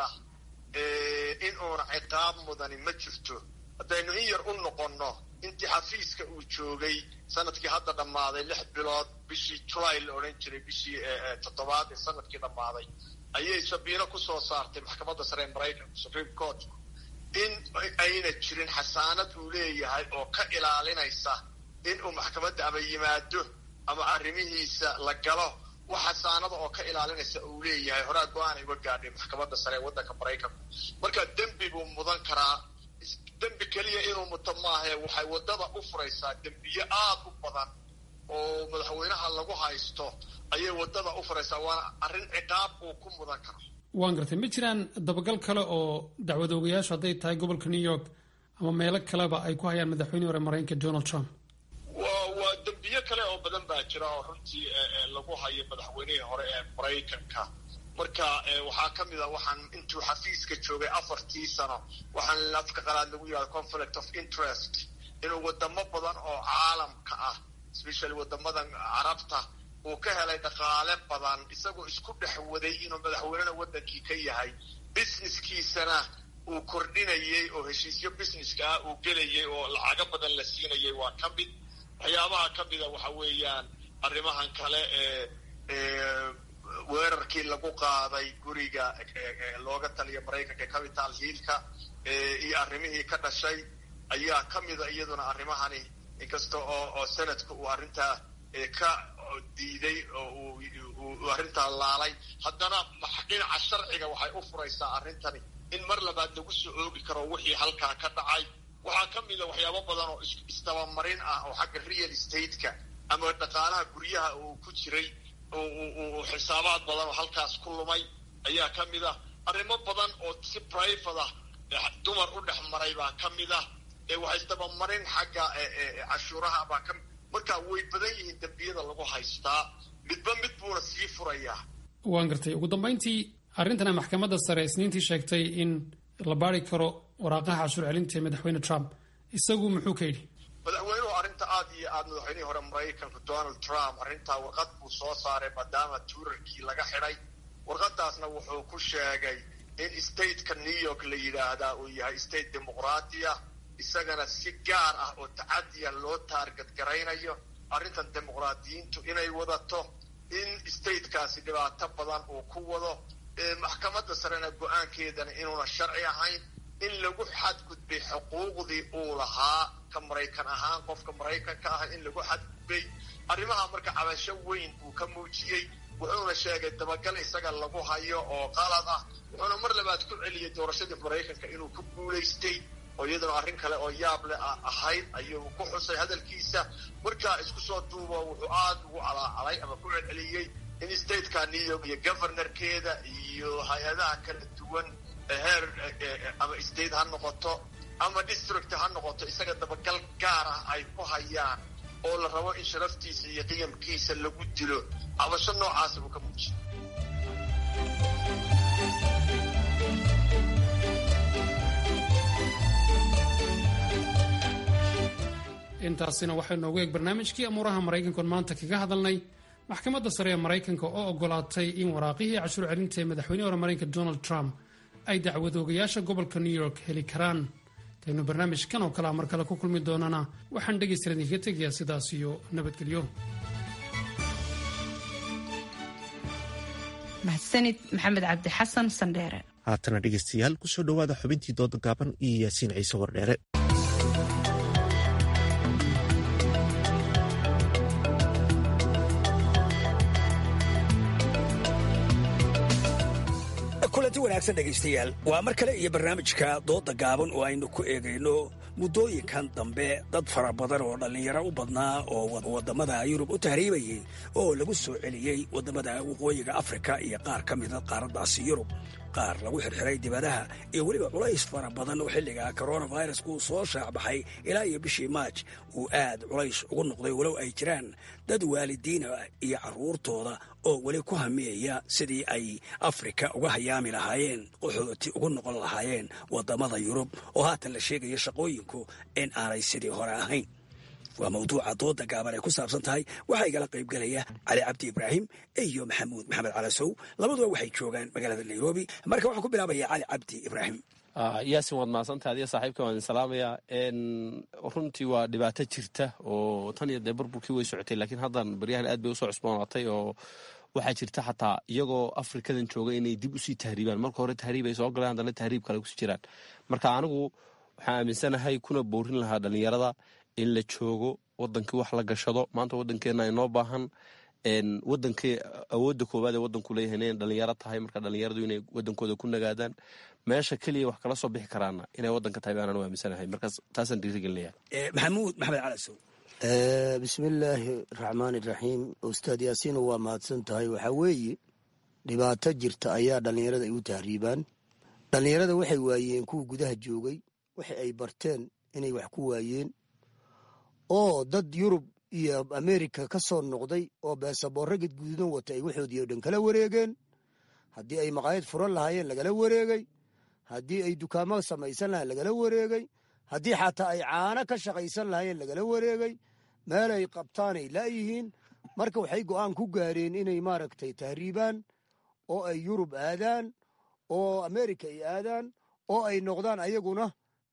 in uuna ciqaab mudani ma jirto haddaynu in yar u noqonno intii xafiiska uu joogay sanadkii hadda dhammaaday lix bilood bishii julay la odhan jiray bishii toddobaad ee sanadkii dhammaaday ayay sabiino ku soo saartay maxkamadda sare ee maraykanka supreme court in ayna jirin xasaanad uu leeyahay oo ka ilaalinaysa in uu maxkamadda ama yimaado ama arrimihiisa la galo wax xasaanada oo ka ilaalinaysa uu leeyahay horaa go-aan ay uga gaadhay maxkamadda sare ee waddanka maraykanka marka dembi buu mudan karaa dembi keliya inuu muto maahae waxay waddada u furaysaa dembiye aad u badan oo madaxweynaha lagu haysto ayay waddada u furaysaa waana arrin ciqaab uu ku mudan karo waan gartay ma jiraan dabagal kale oo dacwadoogayaashu hadday tahay gobolka new york ama meelo kaleba ay ku hayaan madaxweynihii hore maraykanka donald trump wa waa dembiye kale oo badan baa jira oo runtii lagu hayo madaxweynihii hore ee maraykanka marka waxaa ka mid a waxaan intuu xafiiska joogay afartii sano waxaan afka qalaad lagu yihahdo conflict of interest inuu wadamo badan oo caalamka ah especially wadamadan carabta uu ka helay dhaqaale badan isagoo isku dhex waday inuu madaxweynena waddankii ka yahay businesskiisana uu kordhinayey oo heshiisyo businesska ah uu gelayay oo lacago badan la siinayay waa ka mid waxyaabaha ka mida waxa weeyaan arrimahan kale ee weerarkii lagu qaaday guriga looga taliya maraykanka capital hiilka iyo arrimihii ka dhashay ayaa ka mida iyaduna arrimahani inkasta oo oo senadka uu arrintaa ka diiday oo uu arrintaa laalay haddana dhinaca sharciga waxay u furaysaa arrintani in mar labaad lagu soo oogi karo wixii halkaa ka dhacay waxaa ka mida waxyaabo badan oo isdabamarin ah oo xagga real estate-ka ama dhaqaalaha guryaha uu ku jiray uu xisaabaad badan oo halkaas ku lumay ayaa ka mid ah arrimo badan oo si private ah dumar u dhex maray baa ka mid ah waxay isdabamarin xagga cashuuraha baa ka marka way badan yihiin dembiyada lagu haystaa midba mid buuna sii furayaa waan gartay ugu dambayntii arrintana maxkamadda sare isniintii sheegtay in la baari karo waraaqaha cashuur celinta ee madaxweyne trump isagu muxuu ka yidhi madaxweynuhu arrinta aad iyo aad madaxweynihii hore maraykanka donald trump arrintaa warqad buu soo saaray maadaama tuurarkii laga xidhay warqadaasna wuxuu ku sheegay in stateka new york la yidhaahdaa uu yahay state dimuqraatiya isagana si gaar ah oo tacadiya loo taargad garaynayo arrintan dimuqraadiyiintu inay wadato in statekaasi dhibaato badan uu ku wado maxkamadda sarena go-aankeedana inuuna sharci ahayn in lagu xadgudbay xuquuqdii uu lahaa ka maraykan ahaan qofka maraykanka ah in lagu xadgudbay arrimaha marka cabasho weyn uu ka muujiyey wuxuuna sheegay dabagal isaga lagu hayo oo qalad ah wuxuuna mar labaad ku celiyey doorashadii maraykanka inuu ku guulaystay oo iyaduna arrin kale oo yaab leh ahayd ayuu ku xusay hadalkiisa markaa isku soo duubo wuxuu aada ugu calaacalay ama ku celceliyey in stateka new york iyo governorkeeda iyo hay-adaha kala duwan heer ama state ha noqoto ama district ha noqoto isaga dabagal gaar ah ay ku hayaan oo la rabo in sharaftiisa iyo qiyamkiisa lagu dilo cabasho noocaasa uu ka muujiyo intaasina waxay noogu eeg barnaamijkii amuuraha maraykankaon maanta kaga hadalnay maxkamadda sare ee maraykanka oo ogolaatay in waraaqihii cashuur celinta ee madaxweynihii hore maraykanka donald trump ay dacwadoogayaasha gobolka new york heli karaan intaynu barnaamijkan oo kalea mar kale ku kulmi doonana waxaan dhegaystalan idinka tegayaa sidaas iyo nabadgelyo mahadsanid maxamed cabdi xasan sandheere haatana dhegeystayaal kusoo dhowaada xubintii dooda gaaban iyo yaasiin ciise wardheere kulanti wanaagsan dhegaystayaal waa mar kale iyo barnaamijka dooda gaaban oo aynu ku eegayno muddooyinkan dambe dad fara badan oo dhallinyaro u badnaa oo waddamada yurub u tahriibayay oo lagu soo celiyey waddamada waqooyiga afrika iyo qaar ka mida qaaraddaasi yurub qaar lagu xirxiray dibadaha iyo weliba culays fara badan oo xilliga coronavirus uu soo shaacbaxay ilaa iyo bishii maaj uu aad culays ugu noqday walow ay jiraan dad waalidiina iyo carruurtooda oo weli ku hamiyaya sidii ay afrika uga hayaami lahaayeen qaxooti ugu noqon lahaayeen waddamada yurub oo haatan la sheegaya shaqooyinku in aanay sidii hore ahayn waa mawduuca dooda gaaban ay ku saabsan tahay waxaa igala qaybgelaya cali cabdi ibraahim iyo maxamuud maxamed calasow labaduba waxay joogaan magaalada nairobi marka waxaan ku bilaabaya cali cabdi ibraahim yaasin waad mahadsantaha adiga saaxiibka waan salaamayaa runtii waa dhibaato jirta oo tan iyo dee burburkii way socotay laakiin haddan baryahan aad bay usoo cusboonaatay oo waxaa jirta xataa iyagoo afrikadan jooga inay dib usii tahriibaan marka hore tahriib ay soo galeen haddana tahriib kale kusii jiraan marka anigu waxaan aaminsanahay kuna boorin lahaa dhallinyarada in la joogo wadankii wax la gashado maanta wadankeena inoo baahan wadankii awoodda koowaad ee wadanku leeyahay inay dhalinyaro tahay marka dhalinyaradu inay wadankooda ku nagaadaan meesha keliya wax kala soo bixi karaana inay wadanka tahay baanaan u aaminsanahay markaas taasaan dhiirigelinaya maxamuud maxamed calasow bismillaahi raxmaani raxiim ustaad yaasiino waa mahadsan tahay waxaa weeye dhibaato jirta ayaa dhallinyarada ay u tahriibaan dhallinyarada waxay waayeen kuwa gudaha joogay waxa ay barteen inay wax ku waayeen oo dad yurub iyo amerika ka soo noqday oo beesaboorro gadgududan wata ay waxoodii oo dhan kala wareegeen haddii ay maqaayad furan lahaayeen lagala wareegay haddii ay dukaamo samaysan lahayen lagala wareegay haddii xataa ay caano ka shaqaysan lahaayeen lagala wareegay meel ay qabtaanay laayihiin marka waxay go'aan ku gaareen inay maaragtay tahriibaan oo ay yurub aadaan oo amerika ay aadaan oo ay noqdaan ayaguna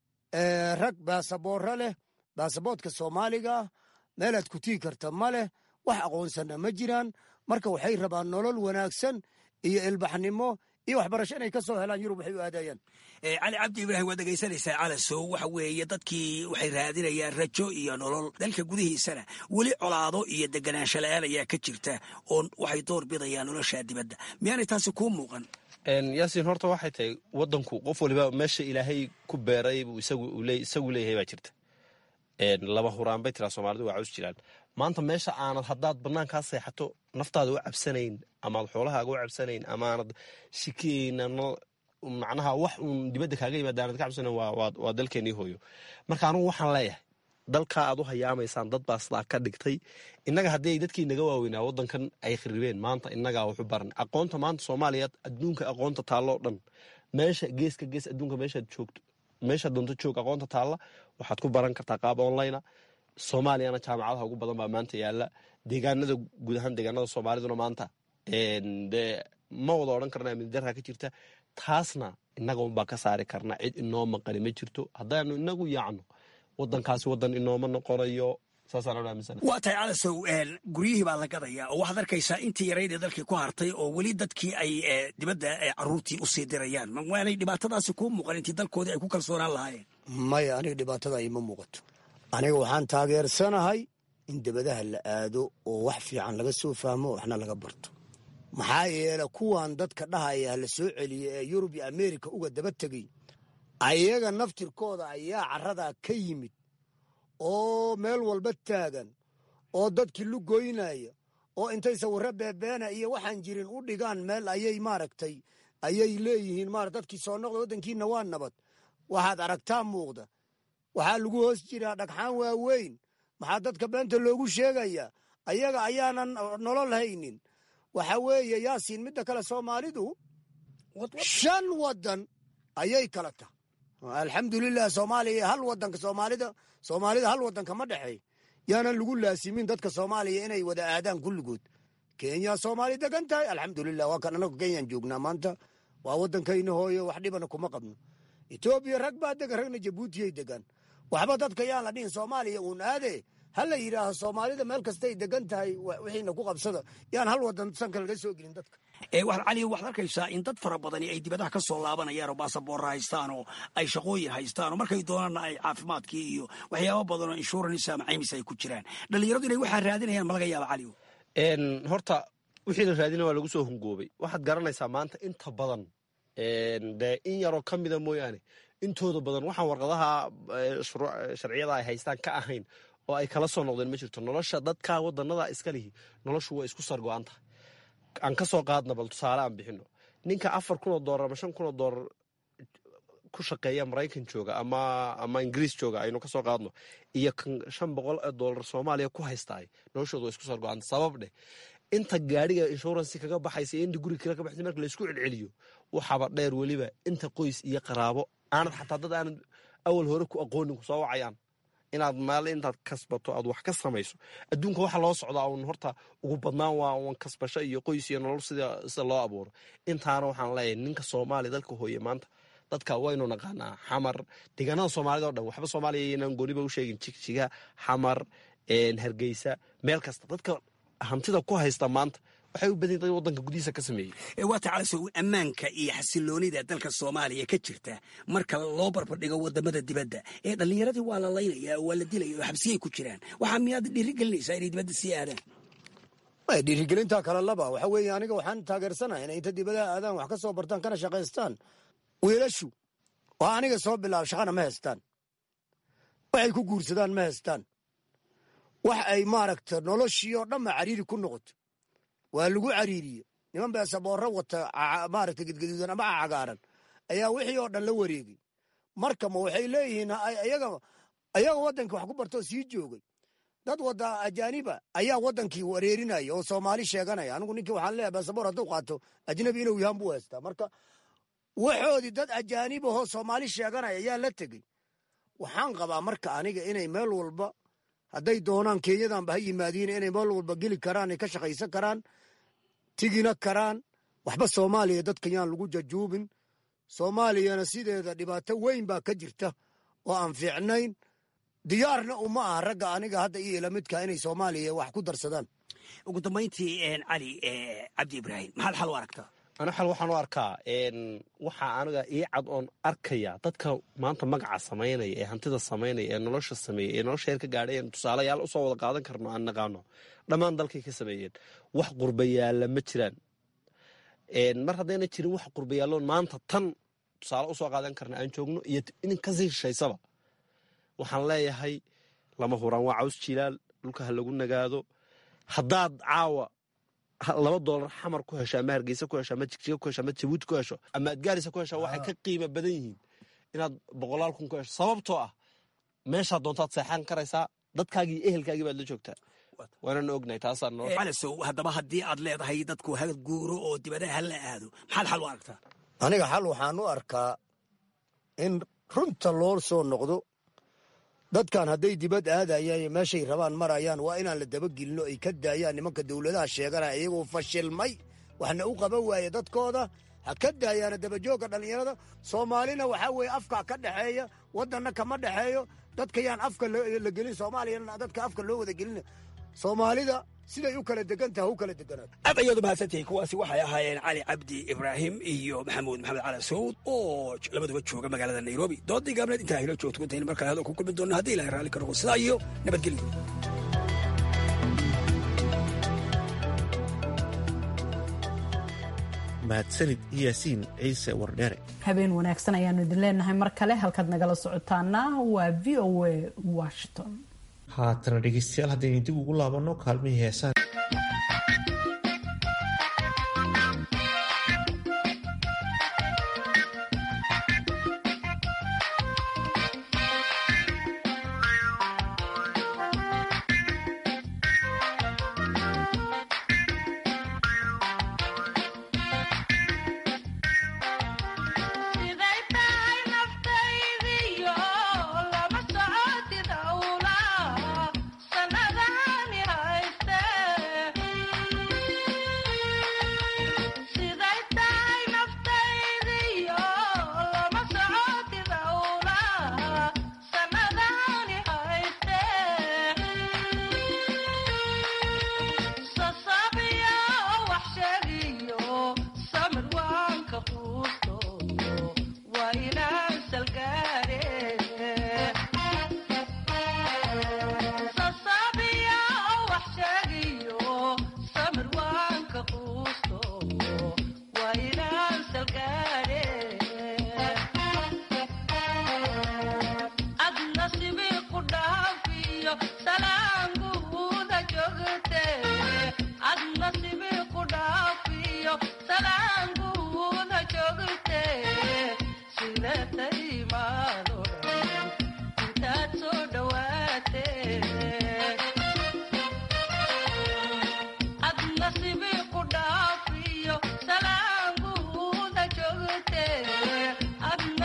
rag baasaboorro leh baasaboodka soomaaliga ah meelaad ku tigi karta ma leh wax aqoonsanna ma jiraan marka waxay rabaan nolol wanaagsan iyo ilbaxnimo iyo waxbarasho inay ka soo helaan yurub waxay u aadayaan cali cabdi ibraahim waad dhegaysanaysaa calasow waxa weeye dadkii waxay raadinayaan rajo iyo nolol dalka gudihiisana weli colaado iyo deganaansho la-aan ayaa ka jirta oo waxay door bidayaan noloshaa dibadda miyaanay taasi kuu muuqan yaasiin horta waxay tahay wadanku qof waliba meesha ilaahay ku beeray buu isagu leeyahay baa jirta laba huraan bay tiraa soomaalidu waa caws jiraan maanta meesha aanad haddaad banaankaa seexato naftaada u cabsanayn amaad xoolahaaga u cabsanayn amaanad shikiyeyna macnaha wax uun dibadda kaaga yimaada aanad ka cabsanayn waa dalkeenii hooyo marka anugu waxaan leeyahay dalkaa aad u hayaamaysaan dad baa sidaa ka dhigtay innaga haddii ay dadkii naga waaweynaa waddankan ay kharibeen maanta innagaa waxu baran aqoonta maanta soomaaliya adduunka aqoonta taalloo dhan meesha geeska gees adduunka meeshaad joogto meeshaad doonto joog aqoonta taalla waxaad ku baran kartaa qaab online soomaaliyana jaamacadaha ugu badan baa maanta yaala deegaanada guud ahaan deegaanada soomaaliduna maanta dee ma wada odhan karna amnidarra ka jirta taasna innaga unbaa ka saari karna cid inoo maqani ma jirto haddaanu inagu yaacno wadankaasi wadan inooma noqonayo waa tahay calasow guryihii baa la gadayaa oo waxaad arkaysaa intii yaraydee dalkii ku hartay oo weli dadkii ay dibadda caruurtii usii dirayaan waanay dhibaatadaasi kuu muuqan intii dalkoodii ay ku kalsoonaan lahaayeen maya aniga dhibaatada ima muuqato aniga waxaan taageersanahay in dibadaha la aado oo wax fiican laga soo fahmo waxna laga barto maxaa yeele kuwan dadka dhahaya hala soo celiya ee yurub iyo ameerika uga daba tegay ayaga naftirkooda ayaa caradaa ka yimid oo meel walba taagan oo dadkii lugoynaya oo intay sawirro beebeena iyo waxaan jirin u dhigaan meel ayay maaragtay ayay leeyihiin mara dadkii soo noqda waddankiina waa nabad waxaad aragtaa muuqda waxaa lagu hoos jiraa dhagxaan waaweyn maxaa dadka beenta loogu sheegayaa ayaga ayaanan nolol haynin waxa weeye yaasiin midda kale soomaalidu shan waddan ayay kala tahay alxamdulilah soomaaliya hal wadanka soomaalida soomaalida hal wadanka ma dhexeey yaanan lagu laasimin dadka soomaaliya inay wada aadaan kulligood kenya soomaali degan tahay alxamdulilah waa kan anagu kenyaan joognaa maanta waa waddankayna hooyo wax dhibana kuma qabno etoobiya rag baa degan ragna jabuutiyay degan waxba dadka yaan la dhihin soomaaliya uun aade ha la yidhaaho soomaalida meel kastay degan tahay wixiina ku qabsada yaan hal wadan sanka laga soo gelin dadka cali waxaad arkaysaa in dad fara badani ay dibadaha ka soo laabanayaan oo baasaboorra haystaan oo ay shaqooyin haystaan oo markay doonaanna ay caafimaadkii iyo waxyaaba badan oo insurance ama caymis ay ku jiraan dhallinyaradu inay waxaa raadinayaan ma laga yaaba cali horta wixii la raadina waa lagu soo hungoobay waxaad garanaysaa maanta inta badan dee in yaroo ka mida mooyaane intooda badan waxaan warqadaha sharciyada ay haystaan ka ahayn oo ay kala soo noqdeen ma jirto nolosha dadka wadanada iska lihi noloshu waa isku sargo-anta aan ka soo qaadna bal tusaale aan bixino ninka afar kun oo doolar ama shan kun oo doolar ku shaqeeya maraykan jooga ama ama ingiriis jooga aynu ka soo qaadno iyo kan shan boqol oo doolar soomaaliya ku haystaay noloshooda waa isku sargo-anta sabab dheh inta gaadhiga inshuransi kaga baxaysa iyo inta guriga kale ka baxaysa marka laysku celceliyo waxaaba dheer weliba inta qoys iyo qaraabo aanad xataa dad aanad awal hore ku aqoonin ku soo wacayaan inaad maal intaad kasbato aad wax ka samayso adduunka waxa loo socdaa un horta ugu badnaan waa un kasbasho iyo qoys iyo nolol sida sida loo abuuro intaana waxaan leeyahay ninka soomaaliya dalka hooye maanta dadka waynu naqaanaa xamar deegaanada soomaalida o dhan waxba soomaaliya inaan gooniba u sheegin jigjiga xamar hargeysa meel kasta dadka hantida ku haysta maanta waxay u badan dad wadanka gudihiisa ka sameeyey waa tacalaso ammaanka iyo xasiloonida dalka soomaaliya ka jirta marka loo barbardhigo wadamada dibadda ee dhallinyaradii waa la laynaya waa la dilaya oo xabsiyay ku jiraan waxaa miyaad dhiirigelinaysaa inay dibadda sii aadaan dhiirigelinta kale laba waxa weeye aniga waxaan taageersanahay inay inta dibadaha aadaan wax ka soo bartaan kana shaqaystaan wiilashu oo aniga soo bilaabo shaqana ma haystaan waxay ku guursadaan ma haystaan wax ay maaragta noloshii oo dhanba cariiri ku noqoto waa lagu cariiriye niman beesaboorro wata maaragta gedgaduudan ama cagaaran ayaa wixii oo dhan la wareegay marka ma waxay leeyihiin ayaga ayaga waddankii wax ku bartoo sii joogay dad wada ajaaniba ayaa waddankii wareerinaya oo soomaali sheeganaya anigu ninkii waxaan leeyahay beesaboor hadduu qaato ajnabi inuu yahan buu haystaa marka waxoodii dad ajaanib ahoo soomaali sheeganaya ayaa la tegey waxaan qabaa marka aniga inay meel walba hadday doonaan kenyadanba ha yimaadiin inay meel walba geli karaan ay ka shaqaysan karaan tigina karaan waxba soomaaliya dadka yaan lagu jajuubin soomaaliyana sideeda dhibaato weyn baa ka jirta oo aan fiicnayn diyaarna uma aha ragga aniga hadda iyo ilamidka inay soomaaliya wax ku darsadaan ugu dambayntii cali cabdi ibraahim maxaad xal u aragtaa ana xal waxaan u arkaa waxaa aniga ii cad oon arkaya dadka maanta magaca samaynaya ee hantida samaynaya ee nolosha sameeya ee nolosha heer ka gaadhay en tusaalayaal usoo wada qaadan karno aan naqaano dhammaan dalkay ka sameeyeen wax qurbayaalla ma jiraan mar haddayna jirin wax qurbayaalloon maanta tan tusaale usoo qaadan karna aan joogno iyo in kasii shishaysaba waxaan leeyahay lama huraan waa caws jilaal dhulka ha lagu nagaado haddaad caawa laba doolar xamar ku hesho ama hargeysa ku hesho ama jigjiga ku hesho ama jabuuti ku hesho ama adgaarisa ku hesho waxay ka qiimo badan yihiin inaad boqolaal kun ku hesho sababtoo ah meeshaa doontaad seexan karaysaa dadkaagii ehelkaagii baad la joogtaa waanana ognahay taasaan calasow haddaba haddii aad leedahay dadku ha guuro oo dibadaha ha la aado maxaad xal u aragtaa aniga xal waxaan u arkaa in runta loo soo noqdo dadkan hadday dibad aadayaan meeshay rabaan marayaan waa inaan la dabagelino ay ka daayaan nimanka dowladaha sheeganaya iyagoo fashilmay waxna u qaban waaye dadkooda ha ka daayaana dabajoogga dhallinyarada soomaalina waxaa weeye afkaa ka dhexeeya waddanna kama dhexeeyo dadka yaan afka la gelin soomaaliyana dadka afka loo wada gelina soomaalida siday u kala degantaha u kala deganaato aad ayaad umahadsantihiin kuwaasi waxay ahaayeen cali cabdi ibraahim iyo maxamuud maxamed cali sawd oo labaduba jooga magaalada nairobi doodii gaabneed intaa hilo joogto kuntayna markale hadal ku kulmi doona haddii ilahay raalli ka noqo sidaa iyo nabadgelyo mahadsanid yaasiin ciise wardheere habeen wanaagsan ayaanu idin leenahay mar kale halkaad nagala socotaana waa v o a washington haatana dhegeystayaal haddaynu dib ugu laabanno kaalmihii heesaan Sana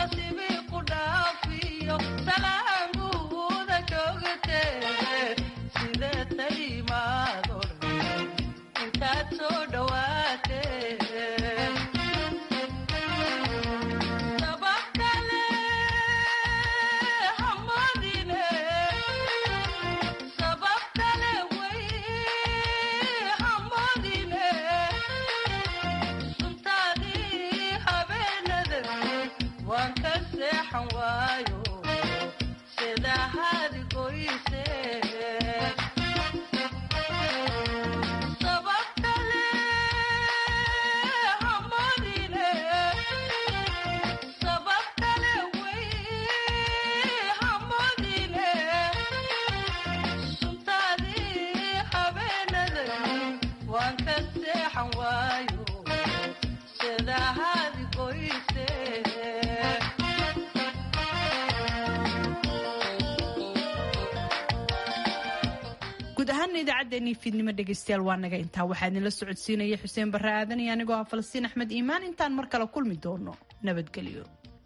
guud ahaana idaacaddeenii fiidnimo dhegaystayaal waa naga intaa waxaa idinla socodsiinaya xuseen barre aadan iyo anigoo ah falastiin axmed iimaan intaan mar kale kulmi doono nabadgelyo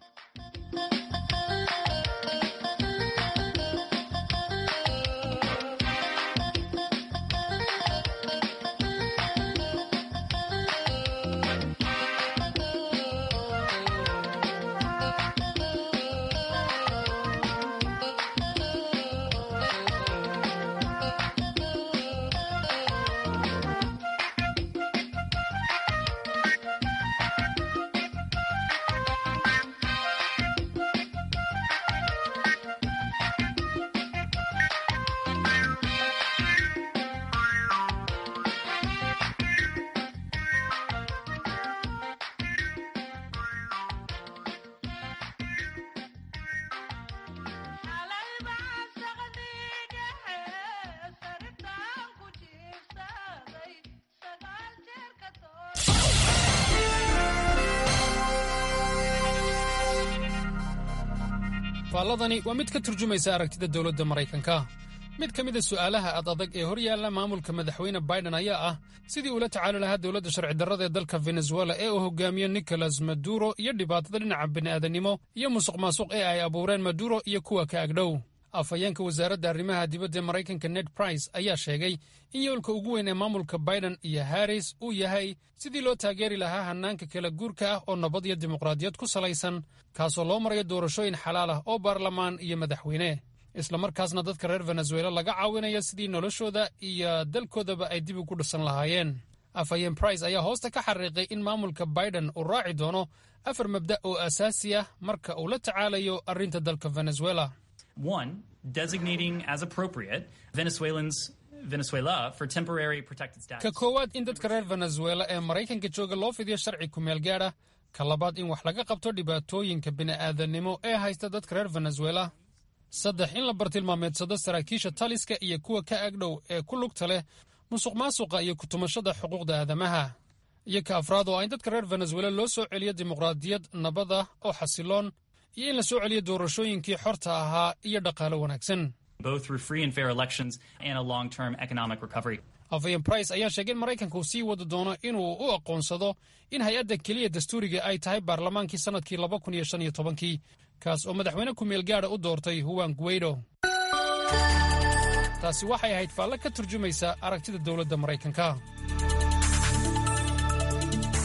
faalladani waa mid ka turjumaysa aragtida dowladda maraykanka mid ka mida su'aalaha ad adag ee hor yaalla maamulka madaxweyne baiden ayaa ah sidii uula tacaali lahaa dowladda sharci darrada ee dalka venezuela ee uu hogaamiyo nicolas maduro iyo dhibaatada dhinaca bini'aadanimo iyo musuq maasuq ee ay abuureen maduro iyo kuwa ka agdhow afhayeenka wasaaradda arrimaha dibadda ee maraykanka ned brice ayaa sheegay in yoolka ugu weyn ee maamulka baiden iyo harris uu yahay sidii loo taageeri lahaa hannaanka kala guurka ah oo nabad iyo dimuqraadiyad ku salaysan kaasoo loo marayo doorashooyin xalaal ah oo baarlamaan iyo madaxweyne islamarkaasna dadka reer venezuela laga caawinayo sidii noloshooda iyo dalkoodaba ay dib ugu dhisan lahaayeen afhayeen brice ayaa hoosta ka xariiqay in maamulka baiden uu raaci doono afar mabda' oo asaasi ah marka uu la tacaalayo arrinta dalka venezuela One, designating as appropriate Venezuelans Venezuela for temporary protected status. ka koowaad in dadka reer venezuela ee maraykanka jooga loo fidiyo sharci kumeel gaadha ka labaad in wax laga qabto dhibaatooyinka bini'aadanimo ee haysta dadka reer venezuela saddex in la bartilmaameedsado saraakiisha taliska iyo kuwa ka agdhow ee ku lugta leh musuq maasuqa iyo kutumashada xuquuqda aadamaha iyo ka afraad oo ah in dadka reer venezuela loo soo celiyo dimuqraadiyad nabada oo xasiloon iyo in la soo celiyo doorashooyinkii xorta ahaa iyo dhaqaalo wanaagsan both through free and fair elections and a long term economic recovery. afhayen brice ayaa sheegay in maraykanka uu sii wadi doono inuu u aqoonsado in hay-adda keliya dastuuriga ay tahay baarlamaankii sannadkii laba kun iyo shan iyo tobankii kaas oo madaxweyne ku-meel gaadha u doortay huwan guweydo taasi waxay ahayd faalle ka turjumaysa aragtida dowladda maraykanka